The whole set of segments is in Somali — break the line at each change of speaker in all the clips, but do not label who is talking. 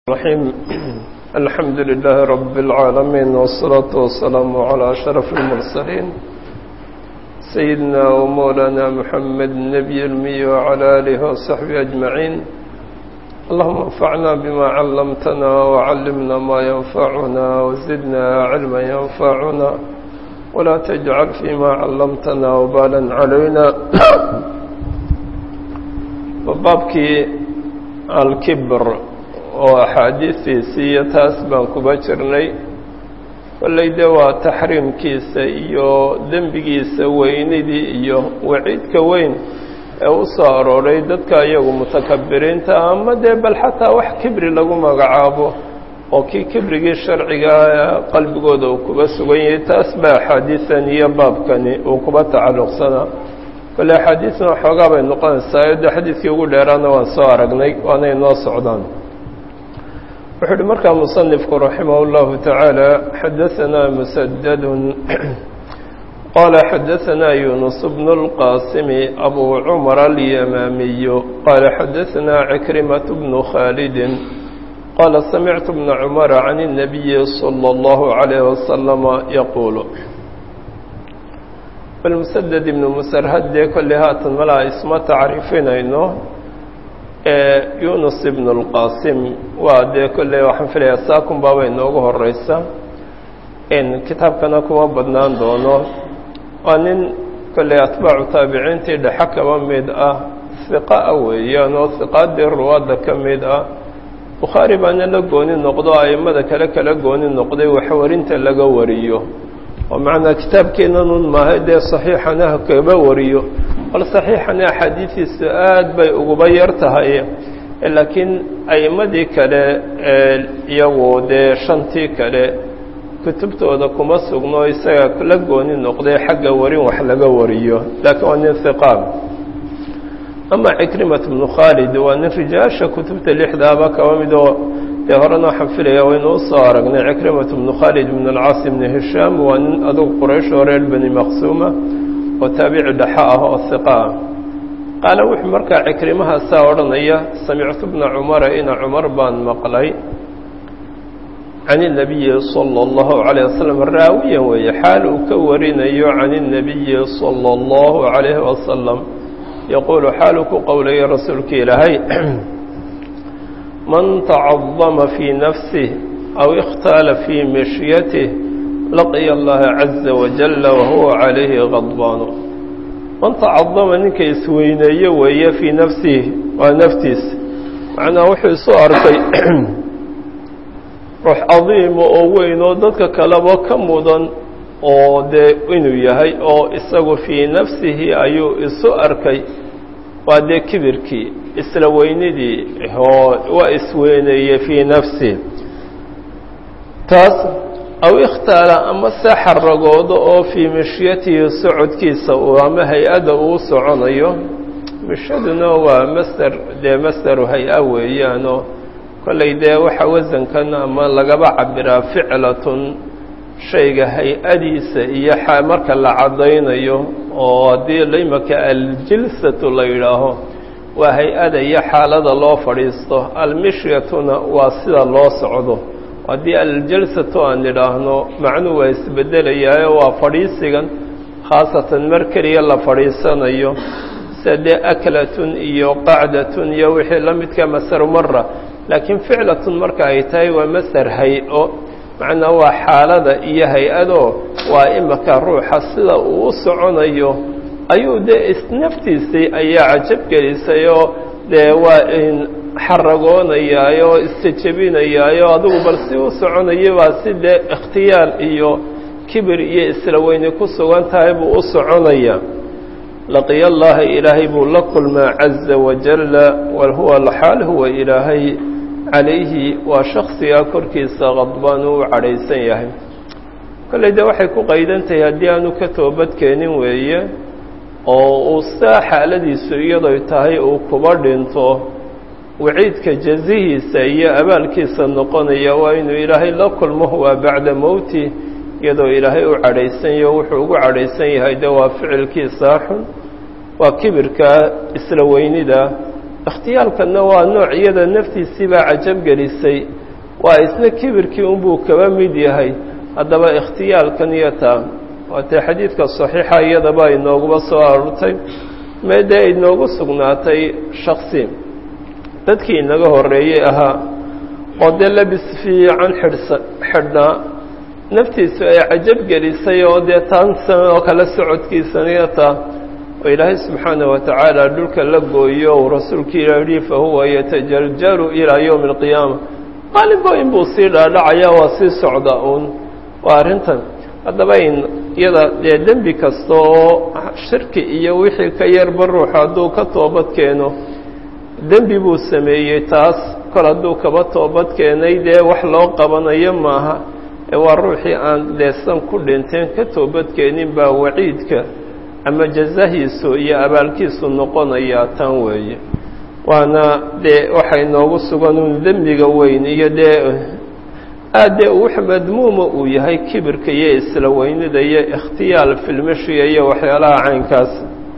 الرحيم الحمد لله رب العالمين والصلاة والسلام على أشرف المرسلين سيدنا ومولانا محمد النبي المي وعلى آله وصحبه أجمعين اللهم انفعنا بما علمتنا وعلمنا ما ينفعنا وزدنا علما ينفعنا ولا تجعل فيما علمتنا وبالا علينا وبابك الكبر oo axaadiistiisii iyo taas baan kuba jirnay kolley de waa taxriimkiisa iyo dembigiisa weynidii iyo waciidka weyn ee u soo arooray dadka iyagu mutakabiriinta ama dee bal xataa wax kibri lagu magacaabo oo kii kibrigii sharcigaa qalbigooda uu kuba sugan yahay taas baa axaadiisan iyo baabkani uu kuba tacalluqsanaa kolley axaadiisna waxoogaa bay noqonaysaa de xadiidkii ugu dheeraana waan soo aragnay waanay noo socdaan wuxuu uhi markaa muصنifku raximah الlahu taعaalى xadaثna msdd qala xadaثna yunus bn الqاsim abu cmar alyamaamiy qala xadaثna cikrimaة bn khaalidi qala samictu bna cmar can الnabiyi slى الlahu عalيه waslm yaquul bal msdd ibn msrhadee kolley haatan malaa isma tacriifinayno yunus ibn اlqasim waa dee kolley waxaan filayaa saakun baabay noogu horeysa kitaabkana kuma badnaan doono waa nin kolley atbaacu taabiciintii dhexe kaba mid ah hiqa a weeyaan oo hiqaadii ruwaadda ka mid ah bukhaari baana la gooni noqdo a'immada kale kala gooni noqday waxwarinta laga wariyo oo macnaa kitaabkeenanun maahay dee saxiixana kaba wariyo bal saxiixana axaadiidiisu aad bay uguba yar tahay laakiin a'immadii kale iyagu dee shantii kale kutubtooda kuma sugno isaga la gooni noqday xagga warin wax laga wariyo laakiin waa nin hiqaab ama cikrimat bnu khaalid waa nin rijaasha kutubta lixdaaba kaba mid oo dee horena waxaan filaya waynu usoo aragnay cikrimat bnu khaalid bn alcaas bni hishaam waa nin adugu quraysh oo reer bani maqsuuma oo taabici dhexa ah oo hiqa ah qaala wuxuu markaa cikrimahaasaa odhanaya samictu bna cumara ina cumar baan maqlay can الnabiyi salى اllahu عalيه wasalam raawiyan weeye xaal uu ka warinayo can الnabiyi salى اllahu عalayhi wasalam yaquulu xaaluu ku qowlaya rasuulka ilaahay man tacadama fii nafsih aw ikhtaala fii mishyatih laqiya allaha caza wajalla wahuwa calayhi qadbaanu man tacadama ninka isweyneeye weeye fii nafsihi waa naftiisa macnaa wuxuu isu arkay ruux cadiima oo weyn oo dadka kaleba ka mudan oo dee inuu yahay oo isagu fii nafsihi ayuu isu arkay waa dee kibirkii isla weynidii oo waa isweyneeye fii nafsihi taas aw ikhtaala ama se xaragoodo oo fii mishyatihi socodkiisa uu ama hay-adda uu soconayo mishaduna waa masder dee masderu hay-a weeyaanoo kollay dee waxa wasankan ama lagaba cabiraa ficlatun shayga hay-adiisa iyo marka la caddaynayo oo haddii limaka aljilsatu la yidhaaho waa hay-ada iyo xaalada loo fadhiisto almishyatuna waa sida loo socdo haddii aljalsatu aan idhaahno macnuu waa isbedelayaayo waa fadhiisigan khaasatan mar keliya la fadhiisanayo sida dee aklatun iyo qacdatun iyo wixii la midka masaru mara laakiin ficlatun marka ay tahay waa masar hay-o macnaa waa xaalada iyo hay-ado waa imaka ruuxa sida uu u soconayo ayuu dee isnaftiisii ayaa cajab gelisayoo dee waa xaragoonayaayo isjejebinayaayo adigu bal si u soconaya baa si dee ikhtiyaal iyo kibir iyo isla weyni ku sugan tahay buu u soconaya laqiya allaha ilaahay buu la kulmaa caza wajalla wal huwa alxaal huwa ilaahay calayhi waa shaksigaa korkiisa qadbaan uu cadhaysan yahay kolley dee waxay ku qaydan tahay haddii aanu ka toobadkeenin weeye oo uu saa xaaladiisu iyadoy tahay uu kuba dhinto waciidka jazihiisa iyo abaalkiisa noqonaya waa inuu ilaahay la kulmo waa bacda mowti iyadoo ilaahay u cadhaysan yaho wuxuu ugu cadhaysan yahay de waa ficilkiisaa xun waa kibirka isla weynida ikhtiyaalkanna waa nooc iyada naftiisii baa cajab gelisay waa isna kibirkii unbuu kaba mid yahay haddaba ikhtiyaalkan iyo taa waatee xadiidka saxiixa iyadaba inooguba soo aroortay meedee inoogu sugnaatay shaksi dadkii inaga horreeyey ahaa oo dee labis fiican xidhsa xidhnaa naftiisu ay cajab gelisay oo dee taansan oo kale socodkiisaniyo taa oo ilaahay subxaana wa tacaala dhulka la gooyo uu rasuulkii ila yihi fa huwa yatajarjaru ilaa yowmi alqiyaama maalinba inbuu sii dhaadhacaya waa sii socda uun waa arrintan haddaba in iyada dee dembi kasta oo shirki iyo wixii ka yarba ruuxu hadduu ka toobad keeno dembi buu sameeyey taas kol hadduu kaba toobad keenay dee wax loo qabanayo maaha ee waa ruuxii aan deesan ku dhinteen ka toobadkeenin baa waciidka ama jazahiisu iyo abaalkiisu noqonayaa tan weeye waana dee waxay noogu sugan uun dembiga weyn iyo dee aad dee wux madmuuma uu yahay kibirka iyo isla weynida iyo ikhtiyaal filmashiya iyo waxyaalaha caynkaas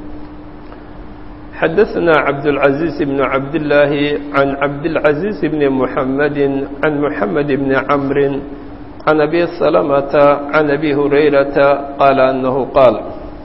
xadaثna cabdالعaزيiز بن cabdاللaahi عan cabdالعaزيiز بn محamedi عan محamed بn cmr عan abi سلمةa عan abi هurayrata qaala أnahu qaal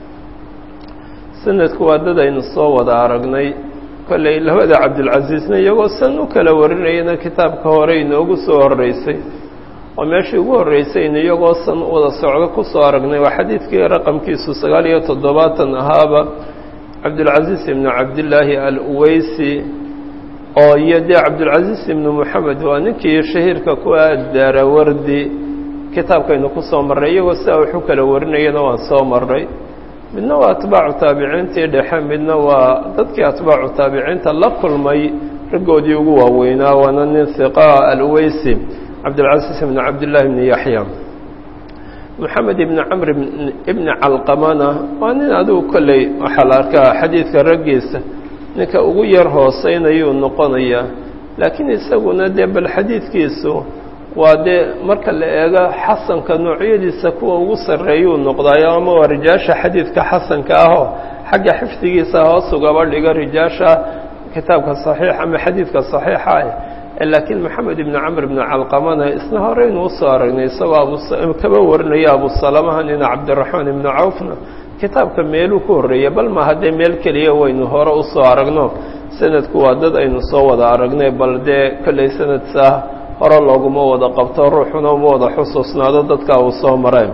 sanadku waa dad aynu soo wada aragnay kolley labada cabdilcasiisna iyagoo san u kala warinayana kitaabka hore inoogu soo horreysay oo meeshii ugu horreysaynu iyagoo san wada socdo ku soo aragnay waa xadiidkii raqamkiisu sagaal iyo toddobaatan ahaaba cabdilcasiis ibnu cabdillaahi al-uweysi oo iyo dee cabdilcasiis ibnu moxamed waa ninkii shahiirka ku aadaara wardi kitaabkaynu ku soo marray iyagoo sidaa waxu kala warinayana waan soo marray midna waa atbaacu taabiciintii dhexe midna waa dadkii atbaacu taabiciinta la kulmay raggoodii ugu waaweynaa waana nin hiqa al-uweysi cabdilcasiis ibnu cabdillaahi ibni yaxya moxamed ibni camr ibni calqamana waa nin adigu kolley waxaa la arkaa xadiidka raggiisa ninka ugu yar hooseynayuu noqonayaa laakiin isaguna dee bal xadiidkiisu waa dee marka la eego xasanka noocyadiisa kuwa ugu sarreeyuu noqdaayo ama waa rijaasha xadiidka xasanka ahoo xagga xifdigiisa hoos ugaba dhiga rijaasha kitaabka saxiix ama xadiidka saxiixa ah laakiin moxamed ibni camr ibni calqamana isna horeynu usoo aragnay isagoo abukaba warinaya abusalamaha nina cabdiraxmaan ibni cawfna kitaabka meeluu ku horreeya bal ma haddee meel keliya waynu hore usoo aragno sanadku waa dad aynu soo wada aragnay bal dee kolley sanadsaa hore looguma wada qabto ruuxuna uma wada xusuusnaado dadka uu soo mareen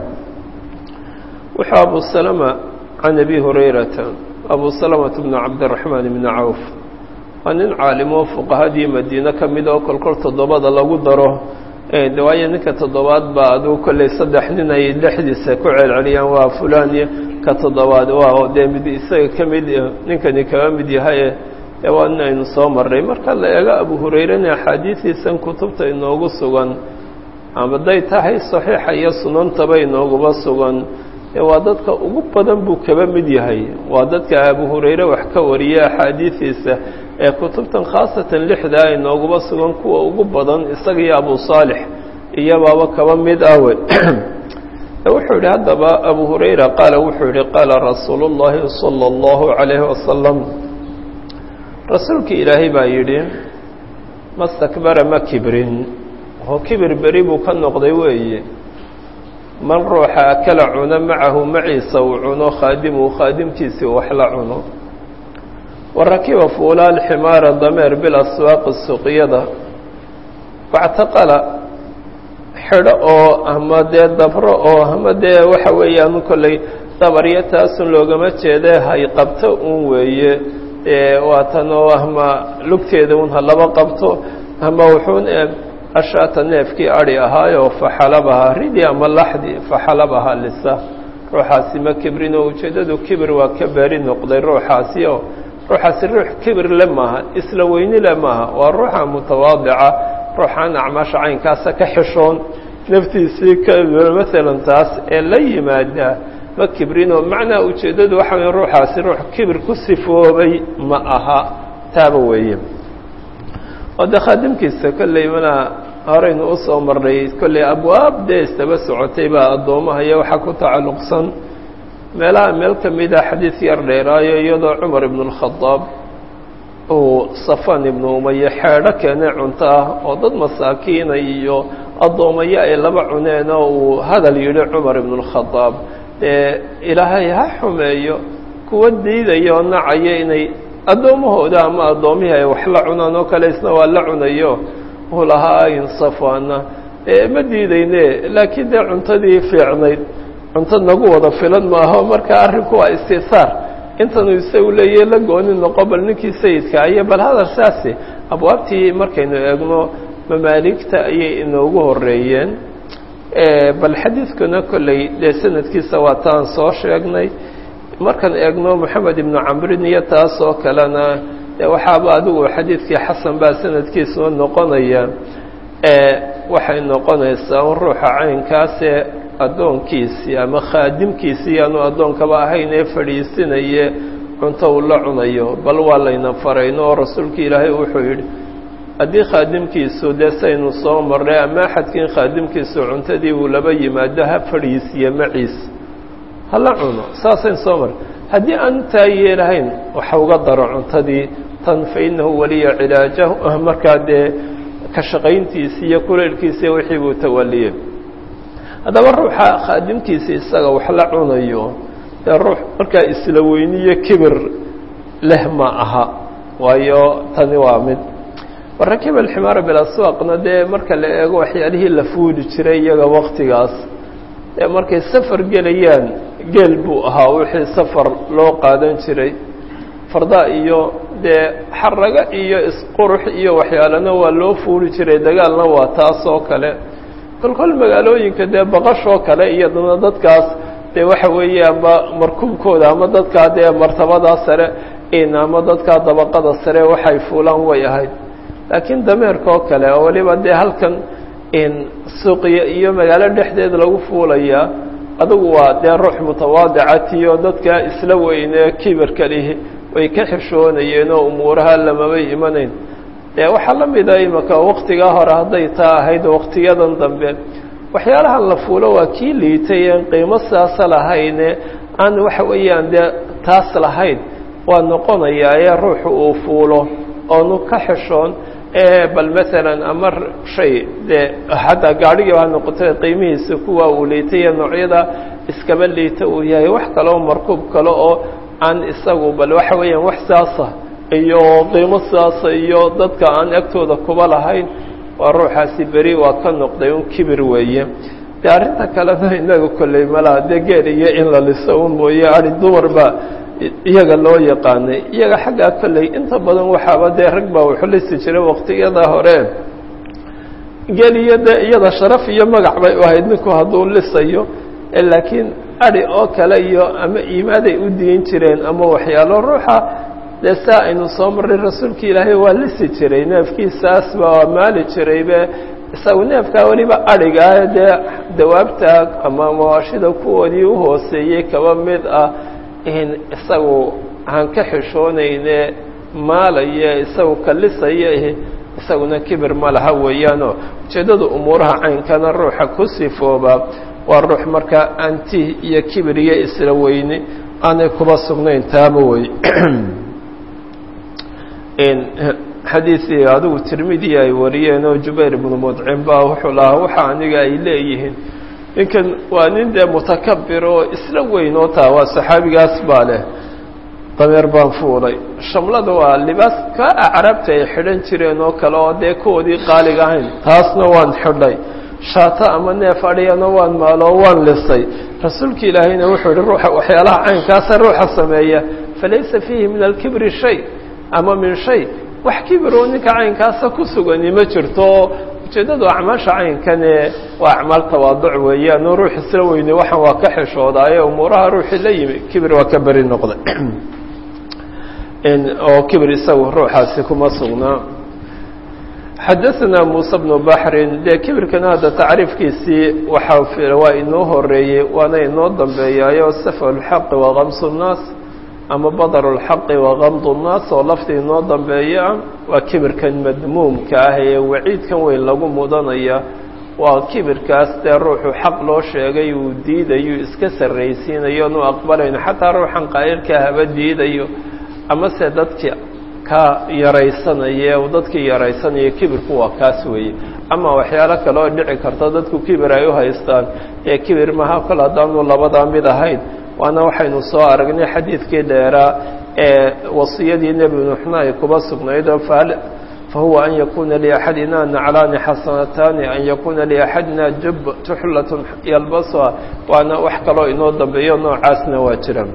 wuxuu abu salama can abi hurayrata abu salamata bnu cabdiraxmaan ibni cawf waa nin caalimoo fuqahadii madiine ka mid oo kolkol toddobada lagu daro de waayo ninka toddobaad baa aduu kolley saddex nin ay dhexdiisa ku celceliyaan waa fulaniya ka toddobaad waa dee mid isaga ka mid ninkani kaga mid yahaye dee waa nin aynu soo marray marka la eego abu hurayrena axaadiidiisan kutubta inoogu sugan amaday tahay saxiixa iyo sunantaba inooguba sugan ee waa dadka ugu badan buu kaba mid yahay waa dadka abu hurayre wax ka wariya axaadiidiisa ee kutubtan khaasatan lixdaa inooguba sugan kuwa ugu badan isaga iyo abu saalix iyobaaba kaba mid awe wuxuu yihi haddaba abu hurayra qaala wuxuu yihi qaala rasuulu llaahi salى اllahu عalayhi wasalam rasuulkii ilaahay baa yidhi mastakbara ma kibrin oo kibir beri buu ka noqday weeye man ruuxa akala cuno macahu maciisa uu cuno khaadimuhu khaadimkiisii wax la cuno warakiba fuula alximaara dameer bilaswaaqi suqyada wactaqala xidho oo ama dee dabro oo ama dee waxa weeyaan kolley dabaryo taasun loogama jeede hay qabto un weeye waatan oo ama lugteeda un ha laba qabto ama wuxuun ashaata neefkii adhi ahaayo faxalabaha ridi ama laxdi faxalabaha lisa ruuxaasi ma kibrin oo ujeeddadu kibir waa ka beri noqday ruuxaasi oo ruuxaasi ruux kibir le maaha isla weyni le maaha waa ruuxa mutawaadica ruuxaan acmaasha caynkaasa ka xishoon naftiisii ka maalan taas ee la yimaada ma kibrinoo macnaa ujeeddadu waxa weye ruuxaasi ruux kibir ku sifoobay ma aha taaba weeye oo dee khaadimkiisa kolley mana horeynu u soo marnay kolley abwaab dee istaba socotay baa addoomaha iyo waxaa ku tacalluqsan meelaha meel ka mida xadiid yar dheeraayo iyadoo cumar ibnu اlkhadaab uu safan ibnu umaye xeedho keenay cunto ah oo dad masaakiina iyo addoomayo ay laba cuneen oo uu hadal yidhi cumar ibnu اlkhadaab dee ilaahay ha xumeeyo kuwa diidaya oo nacaya inay addoomahooda ama addoomihii ay wax la cunaan oo kale isna waa la cunayo uu lahaa in safaana ma diidayne laakiin dee cuntadii fiicnayd cunto nagu wada filan maaho marka arrinku waa istisaar intanuu isagu leeyahy la gooni noqo bal ninkii sayidka ayo bal hadal saasi abwaabtii markaynu eegno mamaaligta ayay inoogu horeeyeen bal xadiidkuna kolley dee sanadkiisa waa taan soo sheegnay markaan eegno moxamed ibnu camrin iyo taas oo kalena dee waxaaba adigu xadiidkii xasan baa sanadkiisua noqonaya waxay noqonaysaa un ruuxa caynkaasee addoonkiisii ama khaadimkiisii aanu addoonkaba ahayn ee fadhiisinaye cunto uu la cunayo bal waa layna farayno oo rasuulka ilaahay wuxuu yidhi haddii khaadimkiisu dee saynu soo marnay ama axadkiin khaadimkiisu cuntadii uu laba yimaado ha fadhiisiye maciis hala cuno saasayn soo marnay haddii aanu taa yeelahayn waxa uga daro cuntadii tan fa innahu waliya cilaajahu markaa dee ka shaqayntiisi iyo kuleylkiisi wixii buu tawaliyey haddaba ruuxa khaadimkiisa isaga wax la cunayo dee ruux markaa isla weyniyo kibir leh ma aha waayo tani waa mid warakib alximaara bilaswaaqna dee marka la eego waxyaalihii la fuuli jiray iyaga waktigaas dee markay safar gelayaan geel buu ahaa wixii safar loo qaadan jiray farda iyo dee xaraga iyo isqurux iyo waxyaalana waa loo fuuli jiray dagaalna waa taas oo kale kolkol magaalooyinka dee baqashoo kale iyaduna dadkaas dee waxa weeye ama markuubkooda ama dadkaa dee martabadaa sare in ama dadkaa dabaqada sare waxay fuulaan way ahayd laakiin dameerka oo kale oo waliba dee halkan in suuqiya iyo magaalo dhexdeed lagu fuulayaa adugu waa dee ruux mutawaadicatiyo dadka isla weynee kibirka lihi way ka xishoonayeen oo umuuraha lamabay imanayn dee waxaa la mida imaka waktigaa hore hadday taa ahayd waktiyadan dambe waxyaalahan la fuulo waa kii liitay een qiimo saasa lahayne aan waxa weeyaan dee taas lahayn waa noqonayaa ee ruuxu uu fuulo oonu ka xishoon bal maalan ama shay dee xataa gaadhigii ha noqotay qiimihiisa kuwa uu liitay ee noocyada iskaba liita uu yahay wax kale oo markuub kale oo aan isagu bal waxa weeyaan wax saasa iyo qiimo saasa iyo dadka aan agtooda kuba lahayn waa ruuxaasi beri waa ka noqday un kibir weeye dee arrinta kalena inaga kolley malaha dee geel iyo in la liso un mooye adi dumar baa iyaga loo yaqaanay iyaga xaggaa kolley inta badan waxaaba dee rag baa wuxu lisi jiray waqtiyada hore geel iyo dee iyada sharaf iyo magac bay u ahayd ninku hadduu lisayo laakiin adi oo kale iyo ama iimaaday u diin jireen ama waxyaalo ruuxa dee saa aynu soo marray rasuulka ilaahay waa lisi jiray neefkiisaas baa maali jiraybe isagu neefkaa weliba adhigaa dee dawaabta ama mawaashida kuwoodii u hooseeyey kaba mid ah in isagu aan ka xishoonayne maalaya isagu kalisaya isaguna kibir ma laha weeyaanoo ujeeddada umuuraha caynkana ruuxa ku sifooba waa ruux markaa anti iyo kibir iyo isla weyni aanay kuba sugnayn taaba wey xadiidii adigu tirmidi ay wariyeen oo jubayr ibnu mudcim baa wuxuu lahaa waxa aniga ay leeyihiin ninkan waa nin dee mutakabir oo isla weyn oo taa waa saxaabigaas baa leh dameer baan fuulay shamlada waa libaas ka acraabta ay xidhan jireen oo kale oo dee kuwoodii qaaliga ahayn taasna waan xidhay shaato ama neef adhiyana waan maalo waan lisay rasuulka ilaahayna wuxuu yihi ruuxa waxyaalaha caynkaasa ruuxa sameeya falaysa fiihi min alkibri shay ama min shay wax kibiroo ninka caynkaasa ku sugani ma jirto ujeeddadu acmaasha caynkane waa acmaal tawaaduc weeyaan oo ruux isla weyne waxaan waa ka xishoodaayee umuuraha ruuxii la yimi kibir waa ka beri noqday oo kibir isagu ruuxaasi kuma sugnaa xadaثna muuse bnu baxrin dee kibirkana hadda tacriifkiisii waxaa waa inoo horeeyey waana inoo dambeeyaayo safa اlxaqi wakamsu الnaas ama badar اlxaqi wakamdu الnaas oo lafti inoo dambeeya waa kibirkan madmuumka ah ee waciidkan weyn lagu mudanaya waa kibirkaas dee ruuxu xaq loo sheegay uu diidayo iska sarraysiinayo nu aqbalayn xataa ruuxan qaa'ilka haba diidayo ama se dadki ka yaraysanaya uu dadkii yaraysanaya kibirku waa kaas weeye ama waxyaalo kale oo dhici karta dadku kibir ay u haystaan ee kibir maha kol haddaanu labadaa mid ahayn waana waxaynu soo aragnay xadiidkii dheeraa ee wasiyadii nebi nuuxna ay kuba sugnaydoo fahuwa an yakuna liaxadina naclaani xasanataani an yakuna liaxadina jub tuxlatun yalbasuha waana wax kaloo inoo dambeeyo noocaasna waa jira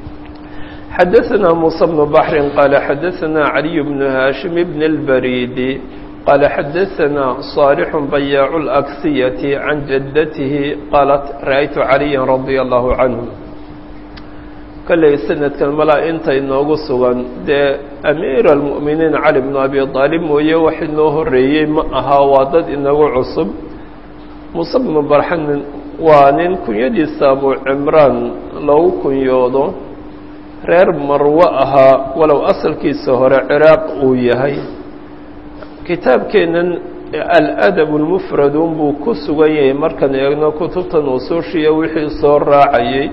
xadaثna muسى بن بحr qال xadaثna عaliي بن hاشhم بن الbrيd qال xadaثna صاaلح بyاع الأكسية عan jadته qاaلت rأytu عaليا رaضي الله عanه kolley sanadkan malaa inta inoogu sugan dee amiir الmuؤminiin cali بن abi طaalib mooye wax inoo horeeyey ma aha waa dad inagu cusub muuse بnu barxan waa nin kunyadiisa abu cimraan loogu kunyoodo reer marwo ahaa walow asalkiisa hore ciraaq uu yahay kitaabkeennan aladab اlmufradun buu ku sugan yahay markaan eegno kutubtan usuushiya wixii soo raacayay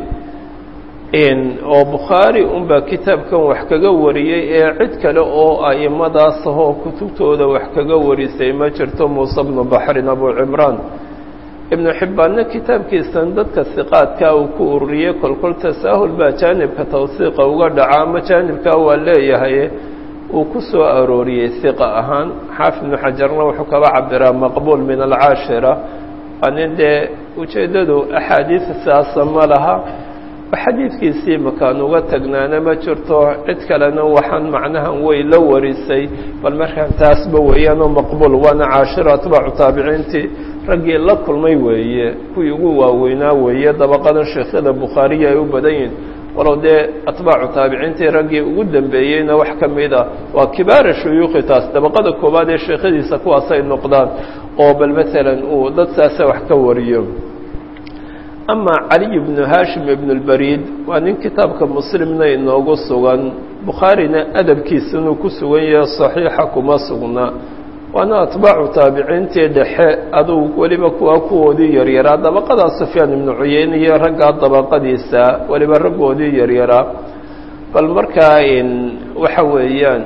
oo bukhaari unbaa kitaabkan wax kaga wariyey ee cid kale oo a'imadaas ahoo kutubtooda wax kaga warisay ma jirto muuse bnu baxrin abu cimraan ibnu xibbaanna kitaabkiisan dadka siqaadkaa uu ku ururiyey kolkol tasaahul baa jaanibka tawsiiqa uga dhaca ama jaanibkaa waa leeyahay uu ku soo arooriyey siqa ahaan xaafid ibnu xajarna wuxuu kaba cabiraa maqbuul min alcaashira waa nin dee ujeeddadu axaadiis siaasa ma laha xadiidkiisii makaan uga tagnaana ma jirto cid kalena waxaan macnahan way la warisay bal markaan taasba weeyaanoo maqbuul waana caashiro atbaacu taabiciintii raggii la kulmay weeye kuwii ugu waaweynaa weeye dabaqadan sheekhyada bukhaariya ay u badan yihin walow dee atbaacu taabiciintii raggii ugu dambeeyeyna wax ka mid a waa kibaara shuyuukhi taas dabaqada koowaad ee sheekhadiisa kuwaasay noqdaan oo bal maalan uu dad saasa wax ka wariyo ama caliy bnu haashim ibn اlbariid waa nin kitaabka muslimna inoogu sugan bukhaarina adabkiisa inuu ku sugan yahe صaxiixa kuma sugna waana atbaacu taabiciintii dhexe aduu weliba kuwa kuwoodii yaryaraa dabaqadaa sufyaan ibnu cuyeyne iyo raggaa dabaqadiisa weliba raggoodii yaryaraa bal markaa waxa weeyaan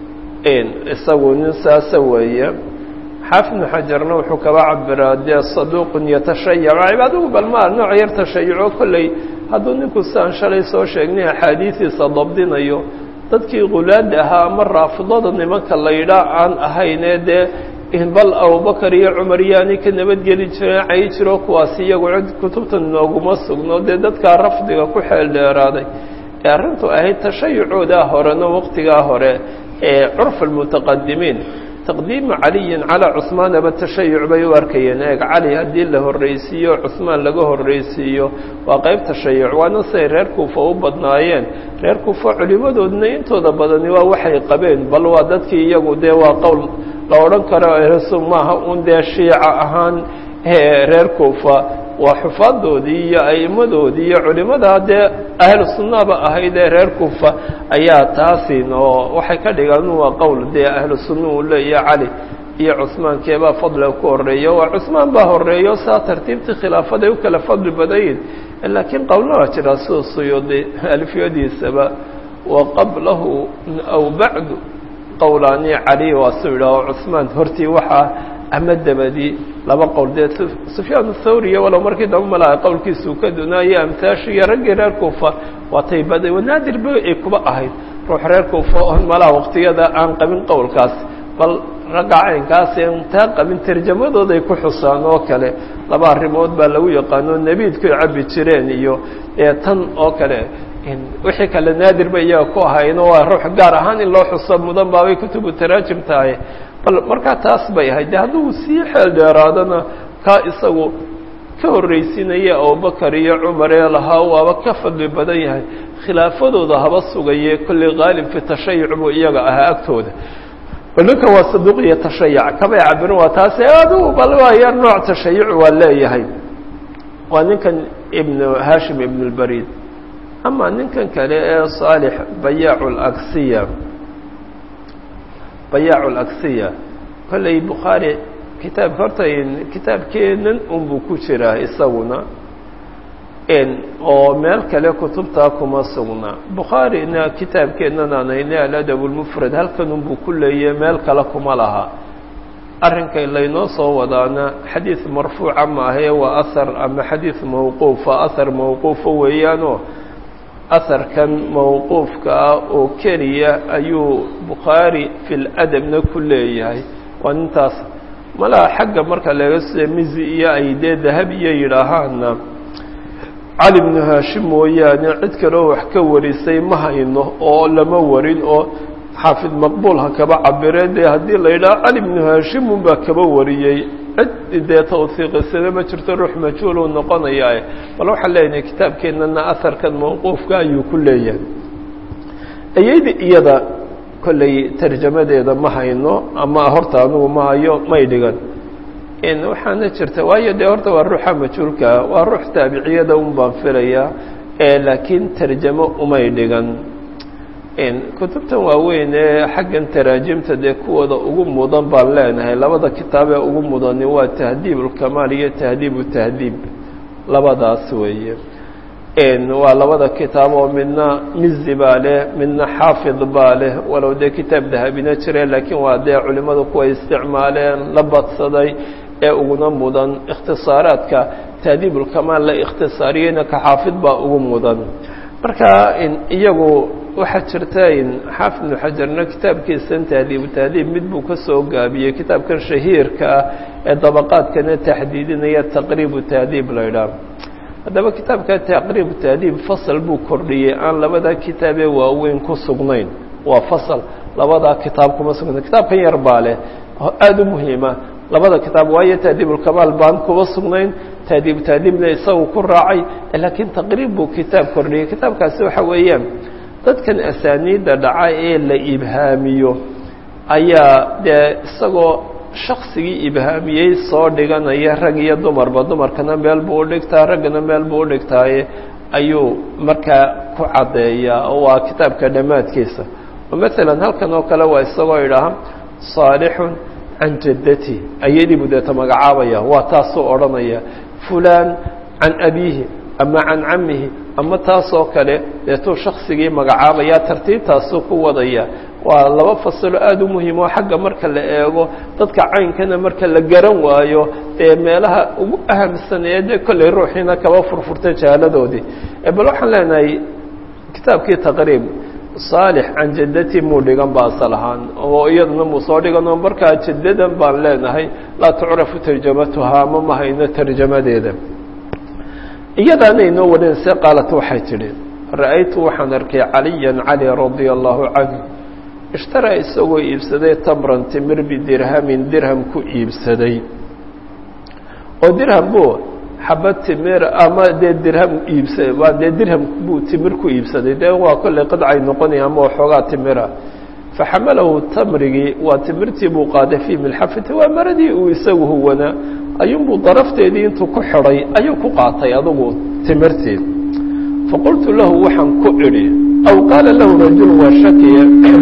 isagu nin saasa weeye xaafid ibnu xajarna wuxuu kaba cabiraa dee saduuqun yatashayac adigu bal ma nooc yar tashayuco kolley hadduu ninku siaan shalay soo sheegnay axaadiistiisa dabdinayo dadkii qulaada ahaa ama raafidada nimanka la yidhaa aan ahaynee dee bal abubakar iyo cumar yaani ka nabadgeli jireen cayi jiro kuwaas iyagu cid kutubtan nooguma sugno dee dadkaa rafdiga ku xeel dheeraaday ee arrintu ahayd tashayucoodaa horena waqtigaa hore ee curf almutaqadimiin taqdiimu caliyin calaa cusmaanaba tashayuc bay u arkayeen eeg cali haddii la horreysiiyo cusmaan laga horreysiiyo waa qayb tashayuc waana siday reer kuufa u badnaayeen reer kuufa culimadoodna intooda badani waa waxay qabeen bal waa dadkii iyagu dee waa qowl la odhan karo rasul maaha un dee shiica ahaan reer kuufa waa xufaadoodii iyo a'immadoodii iyo culimada dee ahlu sunnaba ahayd ee reer kuufa ayaa taasin oo waxay ka dhigaan waa qowl dee ahlu sunna uu leeya cali iyo cusmaankeebaa fadliga ku horeeya waa cusmaan baa horeeyo saa tartiibtii khilaafaday u kala fadli badayin laakiin qowlna waa jiraa sida suyuudi alfiyadiisaba wa qablahu aw bacdu qowlaani cali waa su yidhaaho cusmaan hortii waxaa ama dabadii laba qowl dee sufyaan athawriya walow markii dambe malaha qowlkiisuu ka dunaayo amtaashi iyo raggii reer kuufa waatay baday wanaadir ba ay kuba ahayd ruux reer kuufa oon malaha waqtiyada aan qabin qowlkaas bal ragga caynkaas een taa qabin tarjamadooday ku xusaan oo kale laba arrimood baa lagu yaqaano nebiidkuay cabbi jireen iyo tan oo kale wixii kale naadir ba iyaga ku ahayno waa ruux gaar ahaan in loo xuso mudan baabay kutubu taraajim tahay bal markaa taas bay ahayd de hadduu sii xeel dheeraadana kaa isagu ka horraysinaya abubakar iyo cumar ee lahaa waaba ka fadli badan yahay khilaafadooda haba sugaye kolley qaalib fi tashayuc buu iyaga ahaa agtooda bal ninkan waa saduuq iyo tashayac kabay cabirin waa taasi adigu bal waa yar nooc tashayuc waa leeyahay waa ninkan ibnu hashim ibn اlbarid ama ninkan kale ee saalix bayaacu laksiya bayaacu laksiya kolley bukhaari kitaabka horta kitaabkeenan unbuu ku jiraa isaguna oo meel kale kutubtaa kuma sugna bukhaarina kitaabkeennan aan haynay aladab lmufrad halkanunbuu ku leeyahy meel kale kuma laha arrinkay laynoo soo wadaana xadiid marfuuca maahae waa ahar ama xadiid mawquufa ahar mawquufa weeyaanoo aharkan mawquufka ah oo keliya ayuu bukhaari fi ladabna ku leeyahay waa nintaas malaha xagga marka laga sida mizi iyo ay dee dahab iyo yidhaahaana cali bnu haashim mooyaane cid kaleo wax ka warisay ma hayno oo lama warin oo xaafid maqbuul ha kaba cabiree dee haddii la yidhaha cali bnu haashim unbaa kaba wariyey cid dee tawhiiqisada ma jirto ruux majhuuluu noqonayaa bal waxaan leenahay kitaabkeennana aharkan mawquufka ayuu ku leeyahay ayayda iyada kolley tarjamadeeda ma hayno ama horta anugu ma hayo may dhigan waxaana jirta waayo dee horta waa ruuxa majhuulkaa waa ruux taabiciyada un baan filayaa laakiin tarjamo umay dhigan kutubtan waaweyn ee xaggan taraajimta dee kuwooda ugu mudan baan leenahay labada kitaab ee ugu mudani waa tahdiib ulkamaal iyo tahdiib utahdiib labadaas weeye waa labada kitaab oo midna mizi baa leh midna xaafid baa leh walow dee kitaab dahabina jire laakiin waa dee culimmadu kuway isticmaaleen la badsaday ee uguna mudan ikhtisaaraadka tahdiib ulkamaal la ikhtisaariyeyna ka xaafid baa ugu mudan marka iyagu waxaa jirta xaafid ibnu xajarna kitaabkiisan tahdiibu tahdiib mid buu ka soo gaabiyey kitaabkan shahiirka ah ee dabaqaadkana taxdiidinaya taqriibu tahdiib la ydhaah haddaba kitaabka taqriibu tahdiib fasal buu kordhiyey aan labadaa kitaabee waaweyn ku sugnayn waa fasal labadaa kitaab kuma sugnayn kitaabkan yar baa leh aada u muhiima labada kitaab waayo tahdiibulkamaal baan kuba sugnayn tahdiibu tahdiibna isagu ku raacay laakiin taqriib buu kitaab kordhiyey kitaabkaasi waxa weeyaan dadkan asaaniidda dhaca ee la ibhaamiyo ayaa dee isagoo shaksigii ibhaamiyey soo dhiganaya rag iyo dumarba dumarkana meel buu u dhigtaa raggana meel buu u dhigtaaye ayuu markaa ku caddeeyaa oo waa kitaabka dhammaadkiisa oo maalan halkan oo kale waa isagoo idhaaha saalixun can jaddati ayadii buu deeta magacaabaya waa taasuu odhanaya fulaan can abiihi ama can camihi ama taasoo kale deetuu shaksigii magacaabaya tartiibtaasuu ku wadaya waa laba fasalo aada u muhiim oo xagga marka la eego dadka caynkana marka la garan waayo dee meelaha ugu ahamsan ee dee kolley ruuxiina kaba furfurta jahaaladoodii bal waxaan leenahay kitaabkii taqriib saalix can jaddati muu dhigan ba asal ahaan oo iyaduna muu soo dhigan oo markaa jaddadan baan leenahay laa tucrafu tarjamatuhaa ma mahayno tarjamadeeda iyadaana inoo warinayse qaalat waxay tidhi ra'aytu waxaan arkay caliyan cali radia allahu canhu ishtaraa isagoo iibsaday tamran timir bidirhamin dirham ku iibsaday oo dirham buu xabad timir ama dee dirham iibsa waa dee dirham buu timir ku iibsaday dee waa kolley qadcay noqonaya ama waxoogaa timira faxamalahu tamrigii waa timirtii buu qaaday fii milxafati waa maradii uu isagu huwanaa ayuunbuu darafteedii intuu ku xidhay ayuu ku qaatay adugu timirtii faqultu lahu waxaan ku idhi aw qaala lahu rajul waa shakiya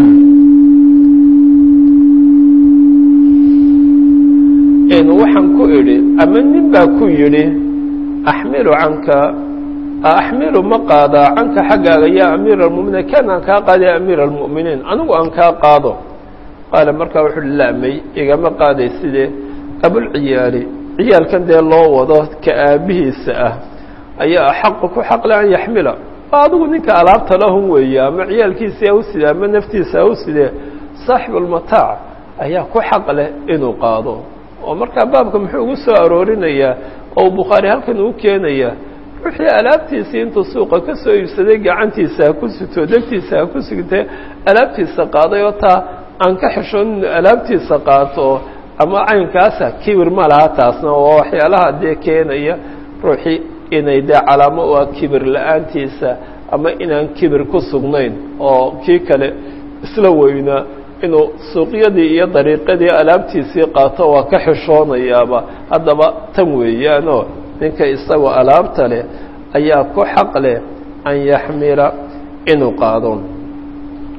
waxaan ku idhi ama nin baa ku yidhi axmilu canka axmilu ma qaadaa canka xaggaaga yaa amiira almuminiin kan aan kaa qaada ya amiira almu'miniin anigu aan kaa qaado qaala markaa wuxu uhi laamay igama qaaday sidee abulciyaali ciyaalkan dee loo wado ka aabihiisa ah ayaa axaqu ku xaqle an yaxmila adigu ninka alaabta lahun weeye ama ciyaalkiisii ha u sidee ama naftiisa ha u sidee saaxibulmataac ayaa ku xaq leh inuu qaado oo markaa baabka muxuu ugu soo aroorinayaa oo bukhaari halkan uu keenaya ruuxii alaabtiisii intuu suuqa ka soo iibsaday gacantiisa ha ku sito degtiisa ha ku sigtee alaabtiisa qaaday oo taa aan ka xishoon inu alaabtiisa qaato ama caynkaasa kibir ma laha taasna oo waxyaalaha dee keenaya ruuxii inay dee calaamo u ah kibir la-aantiisa ama inaan kibir ku sugnayn oo kii kale isla weynaa inuu suuqyadii iyo dariiqadii alaabtiisii qaato waa ka xishoonayaaba haddaba tan weeyaanoo ninka isagoo alaabta leh ayaa ku xaq leh an yaxmila inuu qaado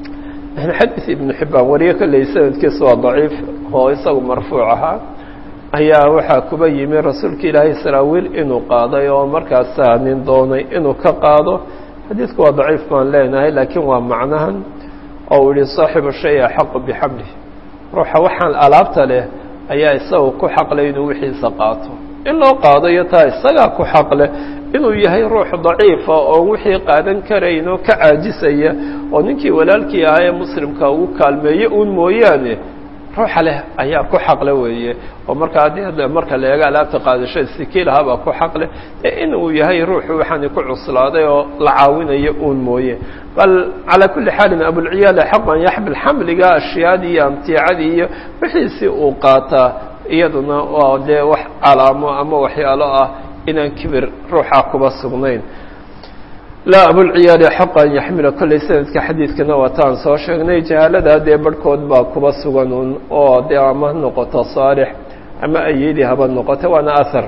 xadiid ibnu xibbaan wariye kolley sanadkiisa waa daciif oo isagu marfuuc ahaa ayaa waxaa kuba yimi rasuulka ilaahay saraawiil inuu qaaday oo markaasaa nin doonay inuu ka qaado xadiidku waa daciif baan leenahay laakiin waa macnahan oo uu yihi saaxibu shay axaqu bixamlih ruuxa waxaan alaabta leh ayaa isaga ku xaqlay inuu wixiisa qaato in loo qaado iyo taa isagaa ku xaqleh inuu yahay ruux daciifa oo wixii qaadan karayn oo ka caajisaya oo ninkii walaalkii ahaa ee muslimka ugu kaalmeeye uun mooyaane ruuxa leh ayaa ku xaqle weeye oo marka haddii marka la eego alaabta qaadashada sikiilahabaa ku xaqle ee in uu yahay ruuxu waxaani ku cuslaaday oo la caawinayo uun mooye bal calaa kulli xaalin abulciyaala xaqan yaxmil xamliga ashyaadii iyo amtiicadii iyo wixiisii uu qaataa iyaduna waa dee wax calaamo ama waxyaalo ah inaan kibir ruuxa kuba sugnayn laa abulciyaali xaqa an yaxmila kolley sanadka xadiidkana waa taan soo sheegnay jahaalada dee barhkood baa kuba sugan un oo dee ama noqoto saalix ama ayidi haba noqoto waana ahar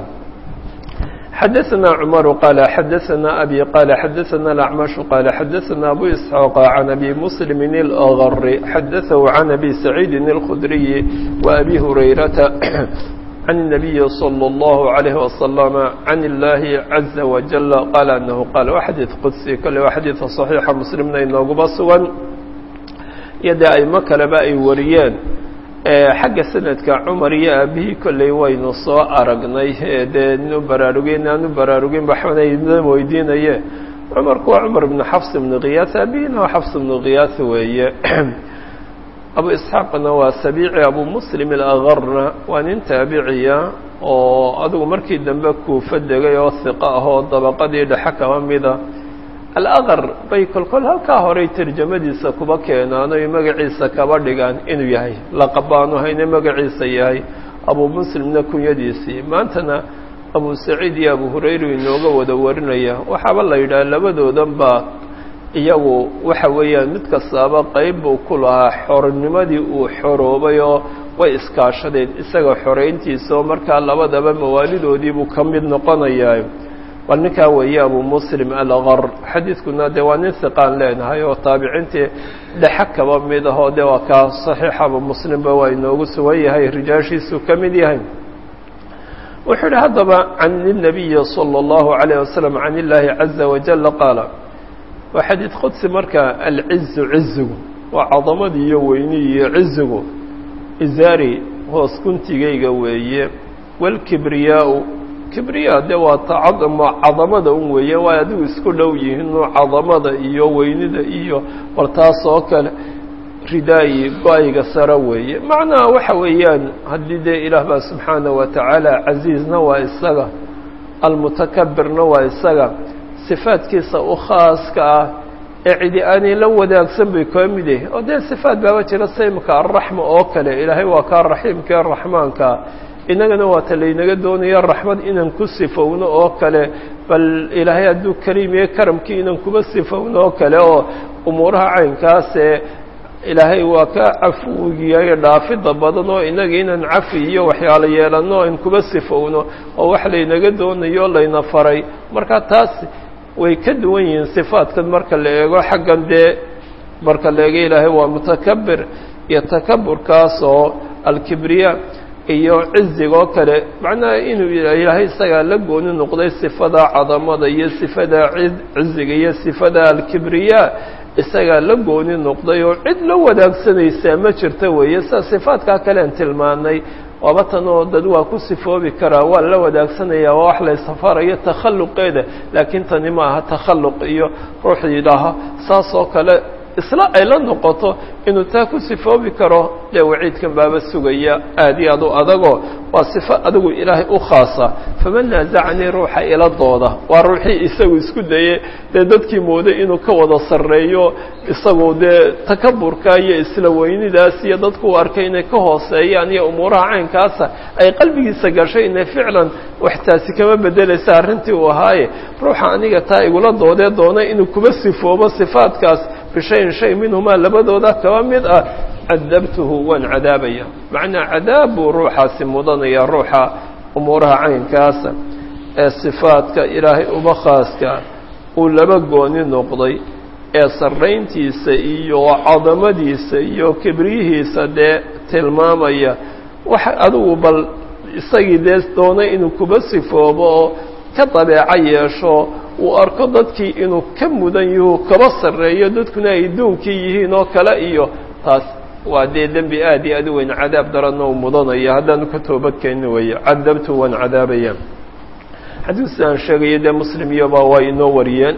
xadaثna cmaru qaala xadaثna abi qaala xadaثna اlacmashu qaala xadaثna abu isxaaqa can abi muslimi اlagari xadaثahu can abi saciidi اlkhudriyi wa abi hurayrata عن النبي صلى الله عليه وسلم عن الله عز وجل قال أنه قال وحديث قدسي كل وحديث صحيح مسلمنا إنه بصوا يدا أي مكلبا أي وريان xagga sanadka cumar iyo aabihii kolley waynu soo aragnay dee nu baraarugin aanu baraarugin baxnayna weydiinaye cumarku waa cumar ibnu xafs ibnu khiyaas aabihina waa xafs ibnu khiyaas weeye abu isxaaqna waa sabiici abu muslim alagarna waa nin taabiciya oo adigu markii dambe kuufa degay oo hiqa ah oo dabaqadii dhexe kaba mida alaqar bay kolkol halkaa horey tarjamadiisa kuba keenaan oy magaciisa kaba dhigaan inuu yahay laqabaanu hayne magaciisa yahay abu muslimna kunyadiisii maantana abu saciid iyo abu hurayra inooga wada warinaya waxaaba la yidhaha labadoodan baa iyagu waxa weeyaan mid kastaaba qayb buu ku lahaa xornimadii uu xoroobay oo way iskaashadeen isaga xorayntiisa oo markaa labadaba mawaalidoodii buu ka mid noqonayaa bal ninkaa weeye abu muslim algar xadiidkuna dee waa nin hiqaan leenahay oo taabiciintii dhexe kaba mid ahoo dee waa kaa saxiix abu muslimba waa inoogu sugan yahay rijaashiisuu ka mid yahay wuxuu yihi haddaba can الnabiyi salى اllahu عalayه wasalam can illaahi caza wajala qaala waa xadiid qudsi marka alcizu cizigu waa cadamadii iyo weyni iyo cizigu izaari hoos guntigayga weeye wاlkibriyaau kibriya dee waa tacadama cadamada un weeye waa adigu isku dhow yihiinoo cadamada iyo weynida iyo war taas oo kale ridaayi go-ayga sare weeye macnaha waxa weeyaan haddii dee ilaah baa subxaana wa tacaala casiizna waa isaga almutakabirna waa isaga sifaadkiisa u khaaska ah ee cidi aanay la wadaagsan bay kaa mid yahay oo dee sifaad baaba jira saymka alraxma oo kale ilaahay waa kaa raxiimka ee raxmaanka innagana waata laynaga doonaya raxmad inaan ku sifowno oo kale bal ilaahay hadduu kariim iyo karamkii inaan kuba sifowno oo kale oo umuuraha caynkaasee ilaahay waa ka cafugiyayo dhaafida badan oo inaga inaan cafi iyo waxyaalo yeelanno aan kuba sifowno oo wax laynaga doonayo o layna faray marka taas way ka duwan yihiin sifaadkan marka la eego xaggan dee marka la eego ilaahay waa mutakabir iyo takaburkaas oo alkibriya iyo ciziga oo kale macnaha inuu ilaahay isagaa la gooni noqday sifada cadamada iyo sifada ciziga iyo sifada alkibriya isagaa la gooni noqday oo cid la wadaagsanaysaa ma jirta weeye sida sifaadkaa kalean tilmaanay waaba tan oo dad waa ku sifoobi karaa waa la wadaagsanaya waa wax laysafarayo takhalluqeeda laakiin tani ma aha takhalluq iyo ruux yidhaaha saas oo kale isla ay la noqoto inuu taa ku sifoobi karo dee waciidkan baaba sugaya aad iyo aad u adagoo waa sifo adigu ilaahay u khaasa faman naasacanii ruuxa ila dooda waa ruuxii isagu isku dayey dee dadkii mooday inuu ka wada sarreeyo isagu dee takaburka iyo isla weynidaas iyo dadku u arkay inay ka hooseeyaan iyo umuuraha caynkaasa ay qalbigiisa gashay inay ficlan wax taasi kama bedelaysa arrintii uu ahaaye ruuxa aniga taa igula doodee doonay inuu kuba sifoobo sifaadkaas bishayin shay minhumaa labadooda kaba mid ah cadabtuhu waan cadaabaya macnaa cadaab buu ruuxaasi mudanaya ruuxa umuuraha caynkaasa ee sifaadka ilaahay uba khaaska uu laba gooni noqday ee sarrayntiisa iyo cadamadiisa iyo kibriyihiisa dee tilmaamaya wax adigu bal isagii dee doonay inuu kuba sifoobo oo ka dabeeco yeesho uu arko dadkii inuu ka mudan yahu kaba sarreeyo dadkuna ay duunkii yihiin oo kale iyo taas waa dee dembi aad iyo aad u weyn cadaab daranna uu mudanaya haddaanu ka toobadkeenni weeye cadabtu waan cadaabaya xadiis aan sheegayo dee muslim iyoba waa inoo wariyeen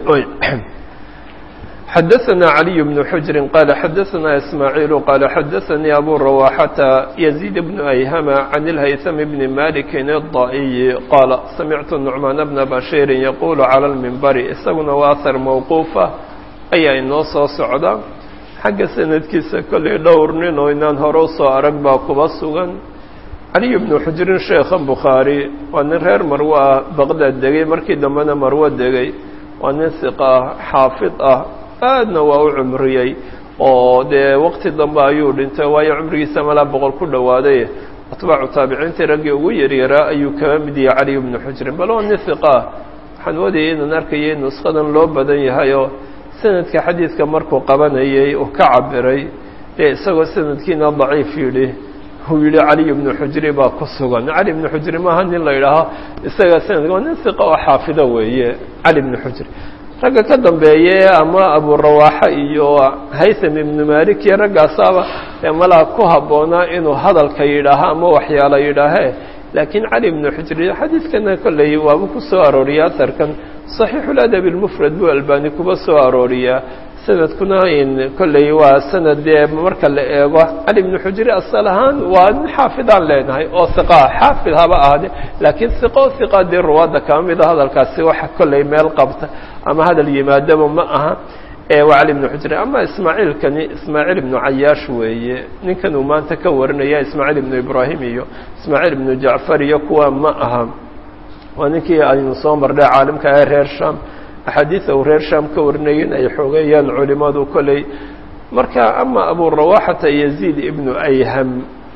xadaثna عaliي بن xujri qala xadaثna ismaaعiil qala xadaثanii abu rawaxata yزيid بن أyhama can اlhayثm bni maliki الضaئiyi qaala samictu نucmaan bna bashiiri yaqulu calى اlmimbari isaguna waa ahar mawquufa ayaa inoo soo socda xagga sanadkiisa kollay dhowr nin oo inaan hore usoo arag baa kuba sugan caliy bnu xujrin sheekha bukhaari waa nin reer marwo ah baqdaad degay markii dambena marwo degay waa nin siqa ah xaafid ah aadna waa u cumriyey oo dee waqti dambe ayuu dhintay waayo cumrigiisa malaa boqol ku dhowaaday atbaacu taabiciintii raggii ugu yaryaraa ayuu kaga mid yahay caliy bnu xujrin bal waa nin siqa ah waxaan wadayay inaan arkayay nuskadan loo badan yahay oo sanadka xadiidka markuu qabanayay uu ka cabiray dee isagoo sanadkiina daciif yidhi uu yidhi caliy bnu xujri baa ku sugan cali bnu xujri maaha nin la yidhaaho isaga sanadka waa nin siqa oo xaafido weeye cali bnu xujri ragga ka dambeeye ama aburawaaxa iyo haytham ibnu malik iyo raggaasaaba ee malaha ku habboonaa inuu hadalka yidhaaho ama waxyaala yidhaahe laakiin cali bnu xujri xadiidkana kolley waaba ku soo arooriya aharkan صaxiixuladab اlmufrad buu albani kuba soo arooriyaa sanadkuna kolley waa sanad dee marka la eego cali bnu xujri asal ahaan waa nin xaafidaan leenahay oo iqa xaafid haba ahde laakiin iqo iqa dee ruwaadda kama mida hadalkaasi waxa kolley meel qabta ama hadal yimaadaba ma aha waa cali bnu xujri ama ismaaciilkani ismaaciil ibnu cayaash weeye ninkan uu maanta ka warinaya ismaaciil ibnu ibraahim iyo ismaaciil ibnu jacfar iyo kuwa ma aha waa ninkii aynu soo marnay caalimka ee reer sham axaadiida uu reer sham ka warinayeen ay xoogeeyaan culimadu kolley marka ama aburawaxata yaziid ibnu ayham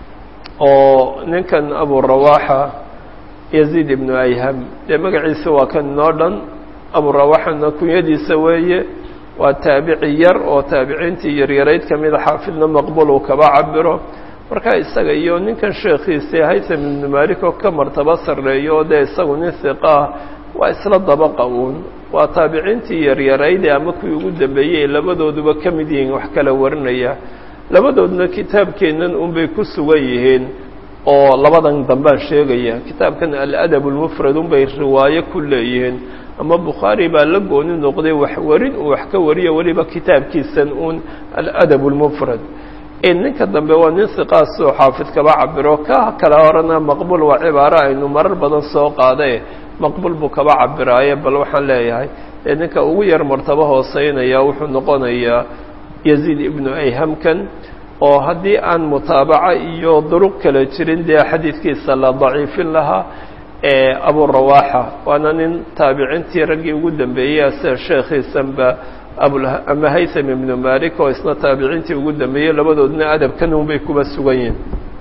oo ninkan aburawaxa yaziid ibnu ayham dee magaciisa waa kan inoo dhan aburawaxana kunyadiisa weeye waa taabici yar oo taabiciintii yaryarayd ka mida xaafidna maqbul uu kaba cabiro marka isaga iyo ninkan sheekhiisa haytham ibnu malik oo ka martaba sarreeyo oo dee isagu nin hiqaah waa isla dabaqa uun waa taabiciintii yaryarayde ama kuwii ugu dambeeyey labadooduba ka mid yihiin wax kala warinaya labadoodna kitaabkeennan unbay ku sugan yihiin oo labadan dambaan sheegaya kitaabkan aladab lmufrad unbay riwaayo ku leeyihiin ama bukhaari baa la gooni noqday wax warin uu wax ka wariyo weliba kitaabkiisan uun aladab lmufrad ninka dambe waa nin siqaasoo xaafid kaba cabiro ka kale horena maqbul waa cibaaro aynu marar badan soo qaadae maqbul buu kaba cabiraaye bal waxaan leeyahay ee ninka ugu yar martabo hooseynaya wuxuu noqonayaa yaziid ibnu ayhamkan oo haddii aan mutaabaca iyo duruq kale jirin dee xadiidkiisa la daciifin lahaa abu rawaxa waana nin taabiciintii raggii ugu dambeeyey sida sheekhiisanba ama haytham ibnu malik oo isna taabiciintii ugu dambeeyey labadoodna adabkan unbay kuba sugan yihin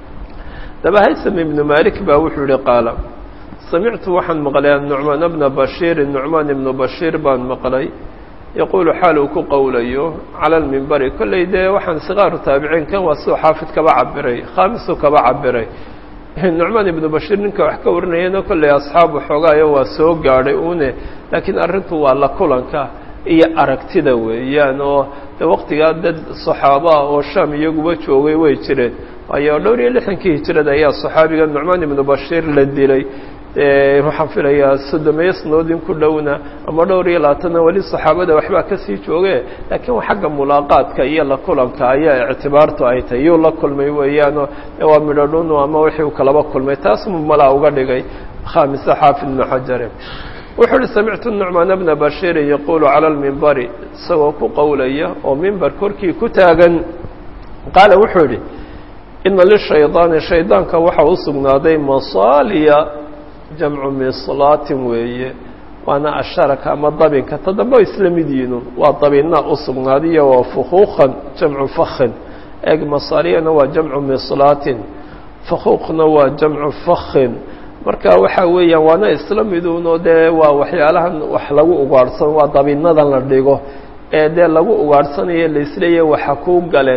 daba haytham ibnu malik baa wuxuu yihi qaala samictu waxaan maqlay nucmaan bna bashiirin nucmaan ibnu bashiir baan maqlay yaquulu xaal uu ku qowlayo cala lmimbari kolley dee waxaan sikaaru taabiciin kan waa suu xaafid kaba cabiray khaamisuu kaba cabiray nucmaan ibnu bashiir ninka wax ka warinayana kolley asxaabu xoogaayo waa soo gaadhay une laakiin arrintu waa la kulanka iyo aragtida weeyaan oo de waqtigaa dad saxaabo ah oo sham iyaguba joogay way jireen waayo dhowr iyo lixdankii hijirada ayaa saxaabiga nucmaan ibnu bashiir la dilay waxaan filayaa soddomeeyo sanadoodin ku dhowna ama dhowr iyo labaatanna weli saxaabada waxbaa kasii jooge laakiin xagga mulaaqaadka iyo la kulanka ayaa ictibaartu ay tahay yuu la kulmay weeyaanoo waa midhodhunu ama wixii uu kalaba kulmay taas malaa uga dhigay khaamisa xaafid ibnu xajare wuxuu uhi samictu nucmaan bna bashiirin yaquulu cala lmimbari isagoo ku qowlaya oo mimbar korkii ku taagan qaala wuxuu idhi ina lishaydaani shaydaanka waxaa u sugnaaday masaaliya jamcu mislaatin weeye waana asharaka ama dabinka ta dambe isla mid yihiin waa dabina u sugnaadiyo waa fukuuqan jamcu fakhin eeg masaaliyana waa jamcu mislaatin fakuuqna waa jamcu fakhin marka waxa weeyaan waana isla miduunoo dee waa waxyaalahan wax lagu ugaadhsano waa dabinadan la dhigo ee dee lagu ugaadhsanayo laisleeyahy waxa kuu galeen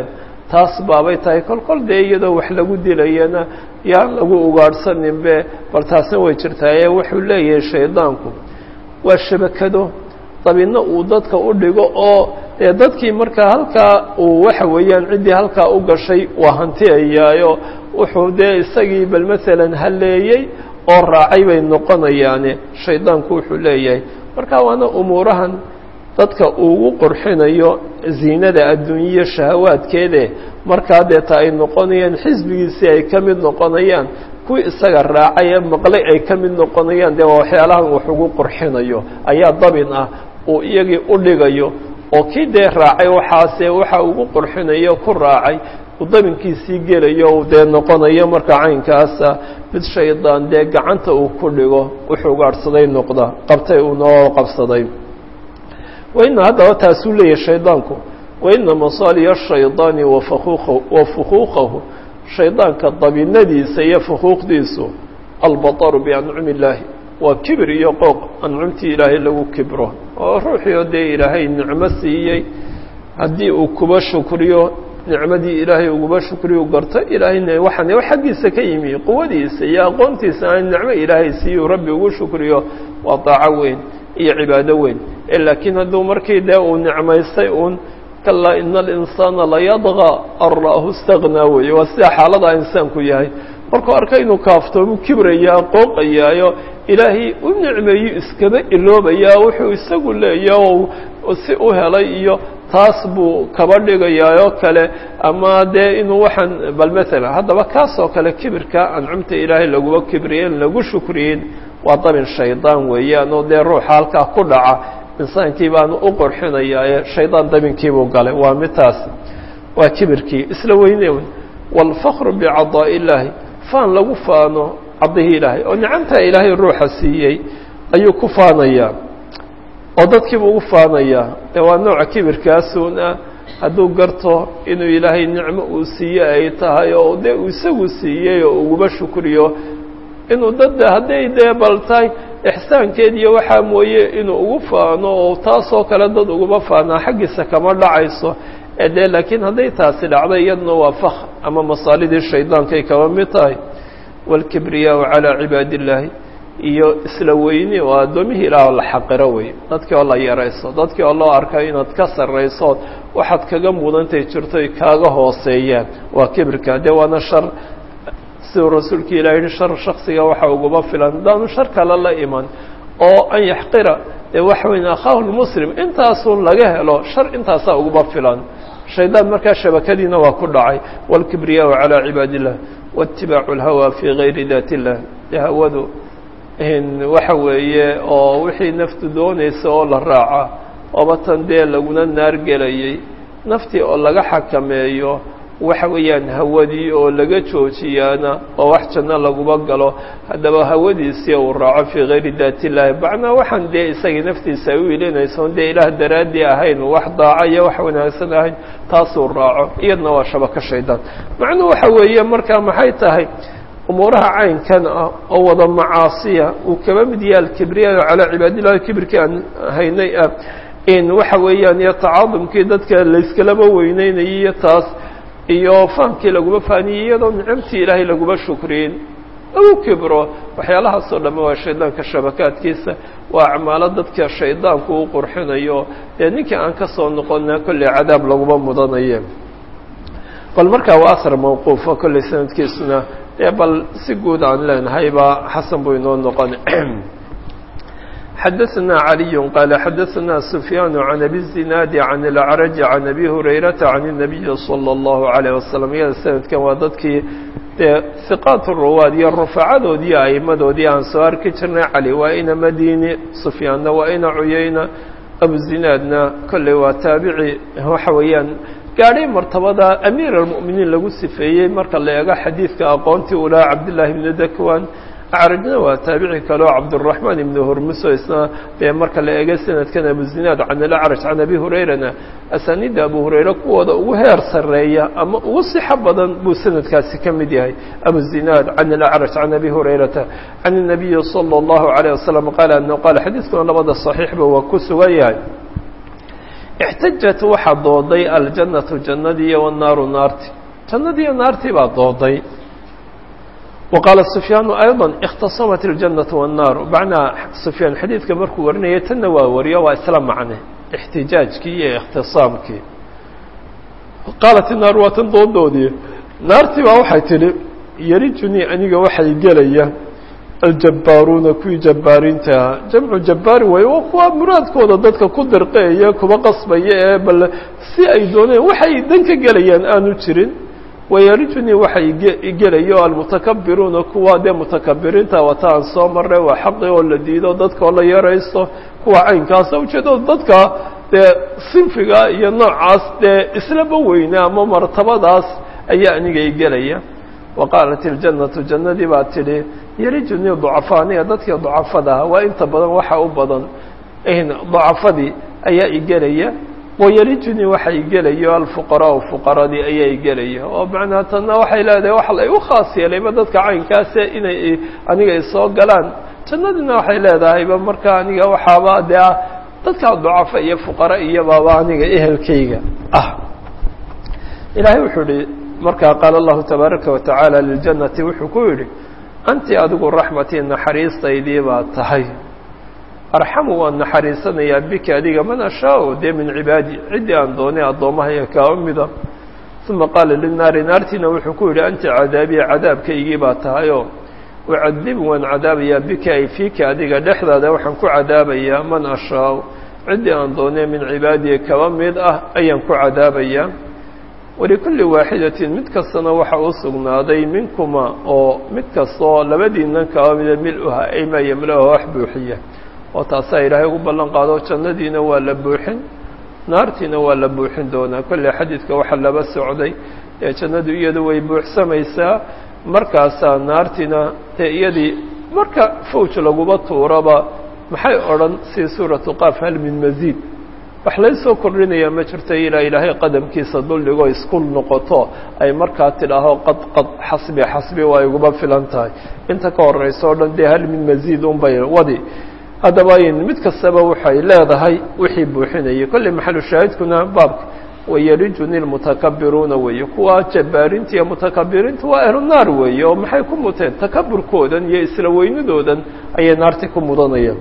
taas baabay tahay kol kol dee iyadoo wax lagu dilayana yaan lagu ugaadhsaninbe bal taasna way jirtaaye wuxuu leeyahay shaydaanku waa shabakado dabinno uu dadka u dhigo oo dee dadkii markaa halkaa uu waxa weeyaan ciddii halkaa u gashay waa hantiyayaayo wuxuu dee isagii bal masalan halleeyey oo raacay bay noqonayaane shaydaanku wuxuu leeyahay marka waana umuurahan dadka uugu qurxinayo ziinada adduunyiya shahawaadkeede markaa deeta ay noqonayaan xisbigiisii ay ka mid noqonayaan kuwii isaga raacay ee maqlay ay ka mid noqonayaan dee waa waxyaalahan wax ugu qurxinayo ayaa dabin ah uu iyagii u dhigayo oo kii dee raacay waxaase waxa ugu qurxinayo ku raacay uu dabinkiisii gelayo uu dee noqonayo marka caynkaasa mid shaydaan dee gacanta uu ku dhigo wuxuu gaadhsaday noqda qabtay uu noo qabsaday waina haddaba taasuu leeyahay shaydaanku waina masaaliya shaydaani wa fukuuqahu shaydaanka dabinadiisa iyo fukuuqdiisu albataru biancumi illaahi waa kibir iyo qooq ancumtii ilaahay lagu kibro oo ruuxii oo dee ilaahay nicmo siiyey haddii uu kuba shukriyo nicmadii ilaahay uguba shukriyu garto ilaahayna waxaan xaggiisa ka yimi quwadiisa iyo aqoontiisa aan nicmo ilaahay siiyu rabbi ugu shukriyo waa daaco weyn iyo cibaado weyn laakiin hadduu markii dee uu nicmaystay uun kalaa ina alinsaana layadqa an ra'ahu istaghnaa weeye waa sida xaalada insaanku yahay markuu arka inuu kaaftoomu kibrayaa qooqayaayo ilaahay u nicmeeyo iskaba iloobayaa wuxuu isagu leeya oo si u helay iyo taas buu kaba dhigayaayoo kale ama dee inuu waxaan bal maalan haddaba kaasoo kale kibirka ancumta ilaahay laguba kibriyen lagu shukriyin waa dabin shaydaan weeyaan oo dee ruuxa halkaa ku dhaca insaankii baanu u qorxinayaaye shaydaan dabinkiibuu galay waa midtaas waa kibirkii isla weyne wey waalfakru bicadaa'i illaahi faan lagu faano caddihii ilaahay oo nicamtaa ilaahay ruuxa siiyey ayuu ku faanayaa oo dadkiibu ugu faanayaa ee waa nooca kibirkaasuun ah hadduu garto inuu ilaahay nicmo uu siiye ay tahay oo dee uu isagu siiyey oo uguba shukriyo inuu dadda hadday dee bal tahay ixsaankeed iyo waxaa mooye inuu ugu faano oo taasoo kale dad uguma faanaa xaggiisa kama dhacayso ee dee laakiin hadday taasi dhacday iyaduna waa fakr ama masaalidii shaydaankay kaba mid tahay waalkibriyaau calaa cibaadi illaahi iyo isla weyni oo addoomihii ilaah oo la xaqiro wey dadkii oo la yarayso dadkii oo loo arka inaad ka sarraysood waxaad kaga mudantay jirto ay kaaga hooseeyaan waa kibirka dee waana shar siduu rasuulka ilah yihi shar shaksiga waxa uguma filan haddaanu shar kale la iman oo an yaxqira dee waxa weyn akhaahu lmuslim intaasuu laga helo shar intaasaa uguma filan shaydaan markaa shabakadiina waa ku dhacay waalkibriyaau calaa cibaadi illah waitibaacu lhawa fii gayri daat illah dee hawadu waxa weeye oo wixii naftu doonaysa oo la raaca ooba tan dee laguna naargelayay naftii oo laga xakameeyo waxa weeyaan hawadii oo laga joojiyaana oo wax janno laguma galo haddaba hawadiisii uu raaco fii gayri daat illaahi macnaa waxaan dee isagii naftiisa ay u ilinayso dee ilaah daraaddii ahayn wax daaca iyo wax wanaagsan ahayn taasuu raaco iyadna waa shabako shaydaan macnuu waxa weeye markaa maxay tahay umuuraha caynkan ah oo wada macaasiya uu kaba mid yahay alkibriya calaa cibaadillahi kibirkii aan haynay ah in waxa weeyaan iyo tacaadumkii dadka layskalaba weyneynayay iyo taas iyo fahamkii laguma faaniyey iyadoo nicamtii ilaahay laguma shukriyin lagu kibro waxyaalahaasoo dhamme waa shaydaanka shabakaadkiisa waa acmaalo dadka shaydaanku u qurxinayo dee ninkii aan ka soo noqona kolley cadaab laguma mudanaye bal markaa waa asar mawquufa kolley sanadkiisuna dee bal si guud aan leenahay baa xasan buu inoo noqon xadaثna عaliي qال xadaثna سfyaan عan abi الزinaadi عan الأcrج عan abi hurayraةa عan النabiyi slى الlaهu عalيه waslم iyada sanadkan waa dadkii dee hiqaat ruwaad iyo rufacadoodii aimadoodii aan soo arki jirnay cali waa ina madini sufyaanna waa ina cuyayna abuzinaadna kolley waa taabici waxa weeyaan gaadhay martabada amiir almu'miniin lagu sifeeyey marka la eego xadiidka aqoontii u lahaa cabdillaahi ibnu dakwan acrajna waa taabici kaleo cabduraxmaan ibnu hurmuso isna dee marka la eego sanadkan abuzinaad can alacraj can abi hurayrana asaaniidda abu hurayre kuwooda ugu heer sarreeya ama ugu sixo badan buu sanadkaasi ka mid yahay abuzinaad can alacraj can abi hurayrata can الnabiyi salى اllahu عalيه wasalam qaala anahu qaala xadiidkuna labada صaxiixba waa ku sugan yahay ixtajat waxaa dooday aljannatu jannadii iyo wannaaru naarti jannadii iyo naartii baa dooday wa qaala sufyaanu ayضa اkhtasamat اljannatu wannaaru macnaa sufyaan xadiidka markuu warinaya tanna waa wariyo waa isla macne ixtijaajkii iyo ikhtisaamkii qaalat inaaru waa tan doodoodii naartii baa waxay tidhi yarijunii aniga waxay gelaya aljabbaaruuna kuwii jabbaariintaha jamcu jabbaari way waa kuwa muraadkooda dadka ku dirqeeya kuba qasbaya ee bal si ay dooneen waxay dan ka gelayaan aanu jirin wayarijunii waxay gelayo almutakabiruuna kuwa dee mutakabiriinta wata aan soo marray waa xaqi oo la diido dadka oo la yaraysto kuwa caynkaasa ujeedo dadka dee sinfiga iyo noocaas dee islaba weyne ama martabadaas ayaa aniga i gelaya wa qaalat iljannatu jannadii baa tidhi yarijunii ducafaaniya dadkii ducafada ahaa waa inta badan waxa u badan ducafadii ayaa i gelaya wayarijunii waxa i gelayo alfuqaraau fuqaradii ayaa i gelaya oo macnaha tanna waxay leedahay waxa la igu khaas yeelayba dadka caynkaase inay aniga isoo galaan jannadiina waxay leedahayba marka aniga waxaaba dee ah dadkaa ducafa iyo fuqara iyobaaba aniga ehelkayga ah ilaahay wuxuu ihi markaa qaala allahu tabaaraka wa tacaala liljannati wuxuu ku yidhi anti adigu raxmatii naxariistaydii baa tahay arxamu waan naxariisanayaa biki adiga man ashaao dee min cibaadi ciddii aan doonay addoommahaya kaa mida uma qaala linaari naartiina wuxuu ku yidhi anti cadaabiya cadaabkaygii baa tahayoo ucadibu waan cadaabayaa bika ay fiika adiga dhexdaada waxaan ku cadaabayaa man ashaao ciddii aan doonay min cibaadiya kaba mid ah ayaan ku cadaabayaa walikulli waaxidatin mid kastana waxa u sugnaaday minkuma oo mid kastaoo labadiinnan kaba mida mil-uha ay maa yamla-uha wax buuxiya oo taasaa ilaahay ugu ballan qaado jannadiina waa la buuxin naartiina waa la buuxin doonaa kolley xadiidka waxaa laba socday ee jannadu iyadu way buuxsamaysaa markaasaa naartiina dee iyadii marka fawj laguba tuuraba maxay odhan si suuratu qaaf hal min masiid wax laysoo kordhinayaa ma jirto ilaa ilaahay qadamkiisa duldhigoo isku noqoto ay markaa tidhaaho qad qad xasbi xasbi waa iguba filan tahay inta ka horeysa o dhan dee hal min masiid unbay wadi haddaba mid kastaba waxay leedahay wixii buuxinayay kolley maxalu shaahidkuna baabka wayarijuni lmutakabiruuna weeye kuwa jabbaarinta iyo mutakabiriinta waa ahlu naar weeye oo maxay ku muteen takaburkoodan iyo isla weynidoodan ayay naarti ku mudanayaan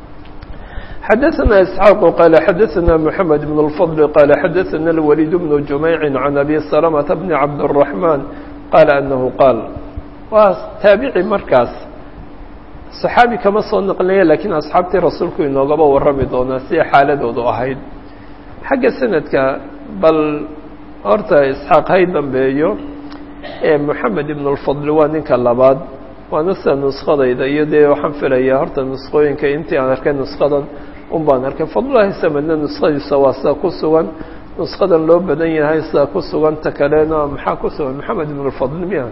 xadaثna isxaaq qaala xadaثna mحamed bn الfضl qaala xadaثna اlwaliid bnu jumeyci can abi salmةa bni cabdالرaحman qaala anahu qaal waa taabici markaas صaxaabi kama soo naqlinaya lakiin asxaabtii rasuulku inoogaba warrami doonaa siday xaaladoodu ahayd xagga sanadka bal horta isxaaq hay dambeeyo ee moxamed ibn اlfadl waa ninka labaad waana sida nuskadayda iyo dee waxaan filayaa horta nusqooyinka intii aan arkay nuskadan un baan arkay fadlulahi samedna nuskadiisa waa sida ku sugan nuskadan loo badan yahay sida ku sugan ta kalena maxaa ku sugan moxamed ibn اlfadl miya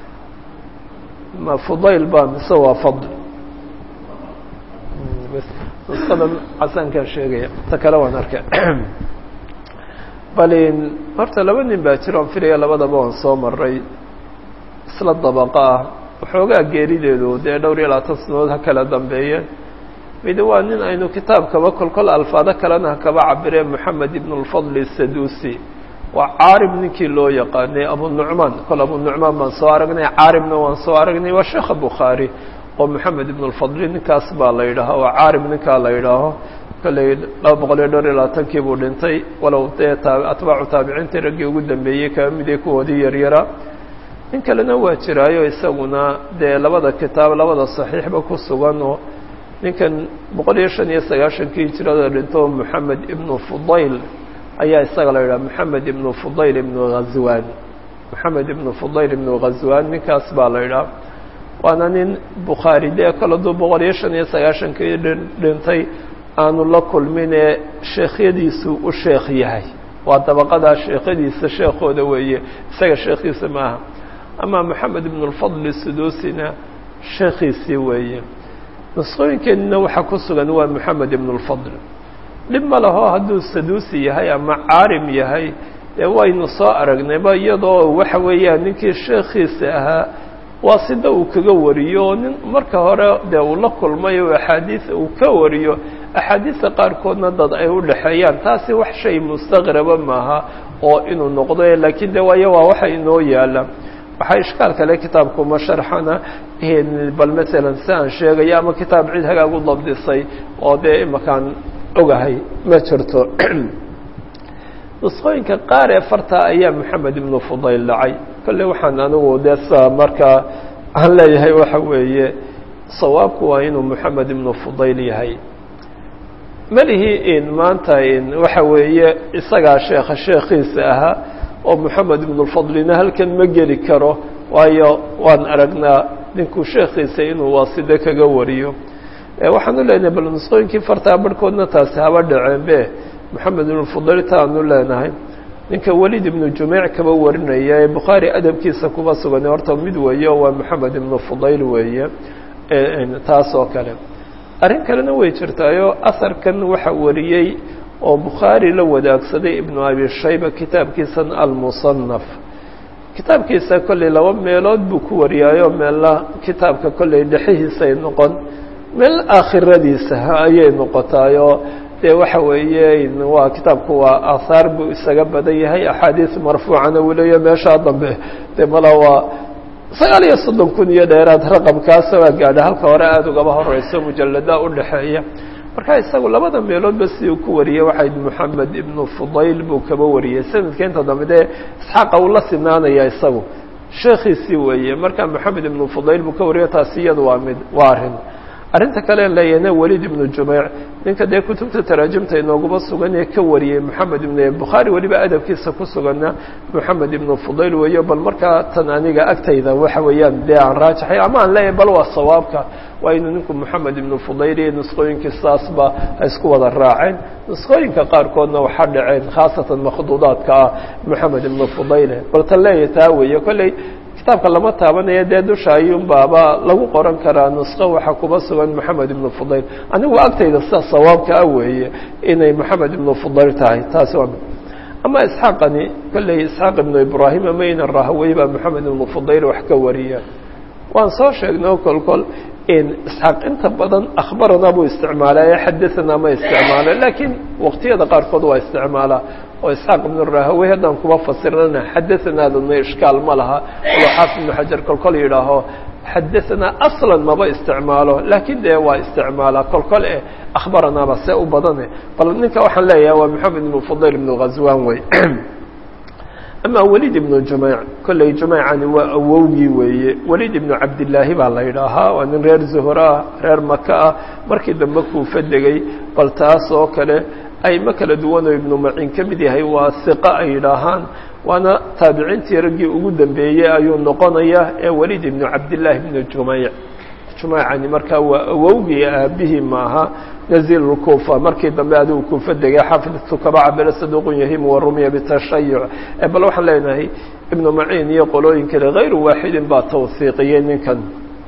ma fudayl ba mise waa fadl nuskadan casaankaan sheegaya ta kale waan arkay balin horta laba nin baa jira on filaya labadaba waan soo maray isla dabaqa ah waxoogaa geerideedu dee dhowr iyo labaatan sanadood ha kala dambeeyeen mid waa nin aynu kitaabkaba kol kol alfaado kalena ha kaba cabireen moxamed ibn اlfadl sadusi waa caarib ninkii loo yaqaanay abu nucmaan kol abu nucmaan baan soo aragnay caaribna waan soo aragnay waa sheekha bukhaari oo moxamed ibn اlfadli ninkaas baa la yidhaaho waa caarib ninkaa la yidhaaho kolley laba boqol iyo dhowr iyo labaatankii buu dhintay walow dee taa atbaacu taabiciintii raggii ugu dambeeyey kaba midee kuwoodii yaryara nin kalena waa jiraayo isaguna dee labada kitaab labada saxiixba ku sugan oo ninkan boqol iyo shan iyo sagaashankii hijirada dhinto moxamed ibnu fudayl ayaa isaga la yidhaha moxamed ibnu fudayl ibnu ghazwan moxamed ibnu fudayl ibnu ghazwan ninkaas baa la yidhaha waana nin bukhaari dee kala duu boqol iyo shan iyo sagaashankii dhintay aanu la kulminee sheekhyadiisu u sheekh yahay waa dabaqadaa sheekhyadiisa sheekhooda weeye isaga sheekhiisa maaha ama moxamed ibn اlfadl sudusina sheekhiisii weeye nusqooyinkeenina waxaa ku sugan waa moxamed ibn اlfadl dhib ma laho hadduu sadusi yahay ama caarim yahay dee waynu soo aragnayba iyadoo waxa weeyaan ninkii sheekhiisa ahaa waa sida uu kaga wariyo oo nin marka hore dee uu la kulmay oo axaadiis uu ka wariyo axaadiista qaarkoodna dad ay u dhexeeyaan taasi wax shay mustaqraba maaha oo inuu noqdo laakiin de waayo waa waxa inoo yaala waxaa ishkaal kale kitaabkuma sharxana bal masalan si aan sheegayo ama kitaab cid hagaag u dabdisay oo dee imakaan ogahay ma jirto nusqooyinka qaar ee farta ayaa moxamed ibnu fudayl dhacay kolle waxaan anigu dee sa markaa aan leeyahay waxa weeye sawaabku waa inuu moxamed ibnu fudayl yahay melihii in maanta in waxa weeye isagaa sheekha sheekhiisa ahaa oo moxamed ibnulfadlina halkan ma geli karo waayo waan aragnaa ninkuu sheekhiisa inuu waaside kaga wariyo waxaan u leenahay bal nusqooyinkii fartaa barhkoodna taasi haba dhaceenbe moxamed ibnulfudayl taanu leenahay ninka welid ibnu jumeyc kaba warinaya ee bukhaari adabkiisa kuba sugan horta mid weeye oo waa moxamed ibnu fudayl weeye taas oo kale arrin kalena way jirtaayoo asarkan waxa wariyey oo bukhaari la wadaagsaday ibnu abi shayba kitaabkiisan almusanaf kitaabkiisa kolley laba meelood buu ku wariyaayo meelna kitaabka kolley dhexihiisay noqon meel aakhiradiisa ayay noqotaayoo dee waxa weeye waa kitaabku waa aahaar buu isaga badan yahay axaadiis marfuucana uu leeya meeshaa dambe dee mala waa sagaal iyo soddon kun iyo dheeraad raqamkaasa waa gaadha halka hore aada ugaba horeyso mujallada u dhexeeya marka isagu labada meeloodba siduu ku wariyey waxay moxamed ibnu fudayl buu kaba wariyey sanadka inta dambe dee isxaaqa uu la sinaanaya isagu sheekhiisii weeye marka moxamed ibnu fudayl buu ka wariyo taasi iyadu waa mid waa arrin arrinta kale leeyahna welid ibnu jumeyc ninka dee kutubta taraajimta inooguma sugan ee ka wariyey moxamed ibn bukhaari weliba adabkiisa ku suganna moxamed ibnu fudayl weeyo bal markaa tan aniga agtayda waxa weeyaan dee aan raajaxay ama aan leeyahay bal waa sawaabka waa inuu ninku moxamed ibnu fudayl iyo nusqooyinkii saasba ay isku wada raaceen nusqooyinka qaarkoodna waxaa dhaceen khaasatan makhduudaadka ah moxamed ibnu fudayle bal tan leeyahay taa weeye kolley kitaabka lama taabanayo dee dusha ayuunbaaba lagu qoran karaa nusqo waxaa kuba sugan moxamed ibnu fudayl anigu agtayda sida sawaabka ah weeye inay moxamed ibnu fudayl tahay taasi waa ama isxaaqani kolley isxaaq ibnu ibraahim amayna rahawey baa moxamed ibnu fudayl wax ka wariya waan soo sheegnay kol kol in isxaaq inta badan akhbarana buu isticmaalaa ee xadaanaa ma isticmaalo laakiin waqtiyada qaarkood waa isticmaalaa oo isxaaq ibnu rahawey haddaan kuba fasirnana xadaanaadana ishkaal ma laha olo xaafid ibnu xajar kol kol yidhaaho xadaanaa aslan maba isticmaalo laakiin dee waa isticmaalaa kol kol eh akhbaranaaba see u badane bal ninka waxaan leeyahay waa moxamed ibnu fudayl ibnu ghazwan wey ama welid ibnu jumeyc kolley jumeycani waa awowgii weeye welid ibnu cabdillaahi baa la yidhaahaa waa nin reer zuhur ah reer maka ah markii dambe kuufa degay bal taas oo kale ayma kala duwanoo ibnu macin ka mid yahay waa siqa ay yidhaahaan waana taabiciintii raggii ugu dambeeyey ayuu noqonayaa ee welid ibnu cabdillaahi ibnu jumeyc jumeycani markaa waa awowgii aabihii maaha naziil kuufa markii dambe adigu kuufa degay xafidtu kaba cabira saduuqun yahimu warumiya bitashayuc bal waxaan leenahay ibnu maciin iyo qolooyin kale hayru waaxidin baa tawhiiqiyey ninkan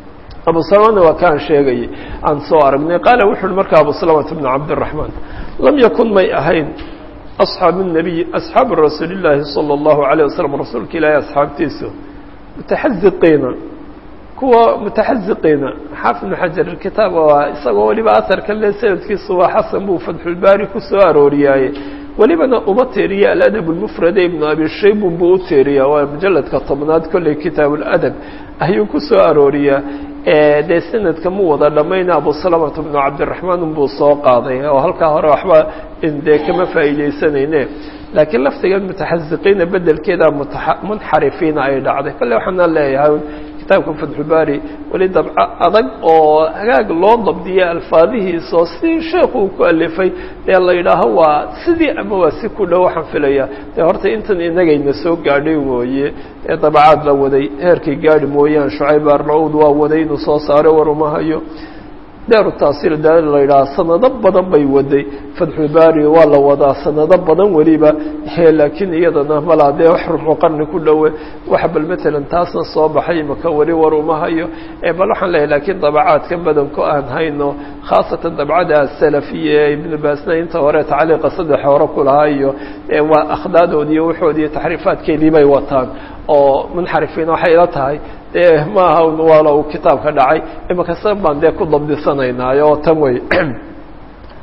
abu salamana waa kaan sheegayay aan soo aragnay qaala wuxu uhi marka abu salamata bnu cabdiraxmaan lam yakun may ahayn asxaabu nabiy asxaabu rasuuli llaahi sala allahu alayh wasalam rasuulka ilaahi asxaabtiisu mutaxaziqiina kuwa mutaxaziqiina xaafid ibnu xajar kitaab waa isagoo weliba aharka le sanadkiisu waa xasan buu fatxulbaari ku soo arooriyaaye welibana uma teeriya aladab lmufrade ibnu abi shaybun buu u teeriyaa waa mujaladka tobnaad kolley kitaab ladab ayuu ku soo arooriyaa dee sanadka mu wada dhammayna abu salamata bnu cabdiraxmaan unbuu soo qaaday oo halkaa hore waxba dee kama faa'iidaysanayne laakiin laftigan mutaxaziqiina bedelkeeda munxarifiina ay dhacday kolle waxaana leeyahay kitaabka fatxulbaari weli dabco adag oo hagaag loo dabdiya alfaadihiisa oo si sheekhu uu ku alifay dee la yidhaaho waa sidii ama waa si ku dhow waxaan filaya dee horta intan inagayna soo gaadhay mooye ee dabacaad la waday heerkay gaadhi mooyaan shucayb arnaud waa waday inuu soo saaro war uma hayo daaru taasiil da la yidhaha sanado badan bay waday fatxulbaari waa la wadaa sanado badan weliba laakiin iyadana malaa dee wax ruxu qarni ku dhowe waxa bal matalan taasna soo baxay imaka weli war uma hayo bal waxaan leeyahy lakiin dabacaadka badanku aan hayno khaasatan dabcada salafiya ee ibnu baasna inta hore tacliiqa saddex hore ku lahaa iyo waa akhdaadoodi iyo waxoodi iyo taxriifaadkeedii bay wataan oo munxarifiin waxay ila tahay dee maaha waala uu kitaabka dhacay imaka sa baan dee ku dabdisanaynaayo oo tan wey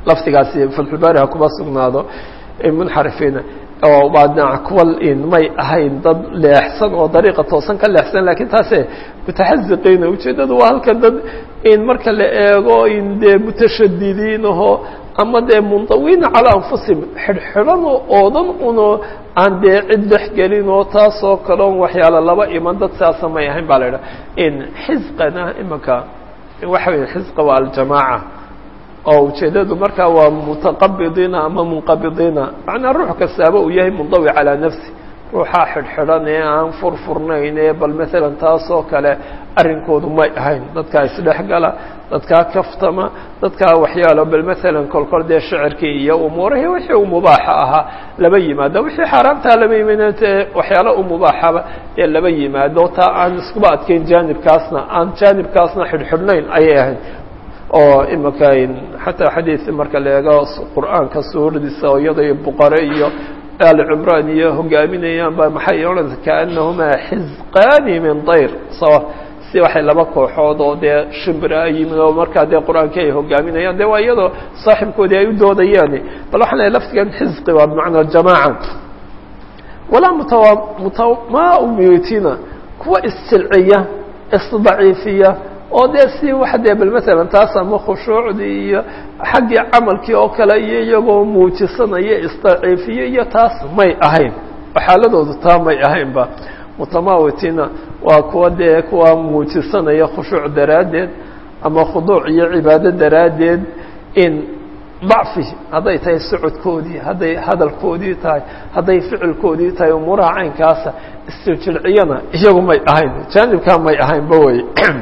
lafdigaasi fatxulbaari ha kuba sugnaado munxarifiina oo waa dhinac kuwa may ahayn dad leexsan oo dariiqa toosan ka leexsan lakiin taase mutaxaziqiina ujeeddadu waa halka dad in marka la eego in dee mutashadidiin aho ama dee mundawiina calaa anfusihim xidhxidhan oodan uno aan dee cid dhexgelin oo taasoo kaleon waxyaala laba iman dad saasa may ahayn baa la idhaha in xisqana imanka waxa weya xisqa waa aljamaaca oo ujeeddadu markaa waa mutaqabidiina ama munqabidiina macnaa ruux kastaaba uu yahay mundawi calaa nafsi ruuxaa xidhxidhan ee aan furfurnayn ee bal maalan taasoo kale arrinkoodu may ahayn dadkaa isdhexgala dadkaa kaftama dadkaa waxyaalo bal maalan kolkol dee shicirkii iyo umuurihii wixii u mubaaxa ahaa laba yimaado wixii xaaraamtaa laba yimaadte waxyaalo u mubaaxaba ee laba yimaado taa aan iskuba adkeyn jaanibkaasna aan jaanibkaasna xidhxidhnayn ayay ahayd oo imika xataa xadiid marka la eego qur'aanka suuradiisa oo iyada buqare iyo aali cimraan iyo hogaaminayaan ba maxay odhanaysa kaanahumaa xisqaani min dayr sawa si waxay laba kooxood oo dee shimbira yimid oo markaa dee qur-aankii ay hogaaminayaan de waa iyadoo saaxibkoodii ay u doodayaan bal waxaan lehay laftigan xisqi waa bimacnaa jamaaca walaa mutawa mutamaumitina kuwa issilciya isdaciifiya oo dee si wax dee bal maalan taas ama khushuucdii iyo xaggii camalkii oo kale iyo iyagoo muujisanaya isdaciifiye iyo taas may ahayn xaaladoodu taa may ahaynba mutamawitina waa kuwa dee kuwa muujisanaya khushuuc daraaddeed ama khuduuc iyo cibaado daraaddeed in dacfi hadday tahay socodkoodii hadday hadalkoodii tahay hadday ficilkoodii tahay umuuraha caynkaasa isjiljilciyana iyagu may ahayn jaanibkaa may ahaynba wey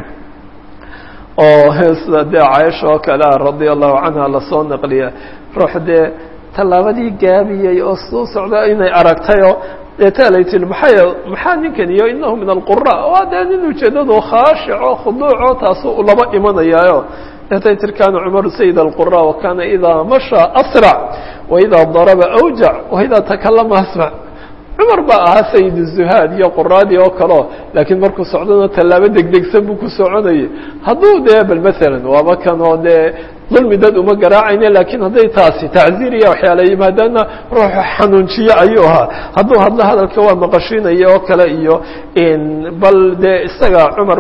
oo sida dee caaisha oo kale ah radia allahu canha lasoo naqliya ruux dee tallaabadii gaabiyey oo suu socda inay aragtayoo deetaa lay tii maxay maxaa ninkan iyo inahu min alqura waa dee nin ujeedadu khaashico khuduuco taasu laba imanayaayo deetay tir kana cumaru sayid alqura wa kana idaa mashaa asrac wa idaa daraba awjac wa idaa takalama asmac cumar baa ahaa sayid zuhaad iyo quraadii oo kaleo laakiin markuu socdona tallaabo degdegsan buu ku soconayay hadduu dee bal maalan waaba kanoo dee dulmi dad uma garaacayne laakiin hadday taasi tacziir iyo waxyaala yimaadaana ruuxu xanuunjiye ayuu ahaa hadduu hadlo hadalka waa maqashiinaya oo kale iyo bal dee isaga cumar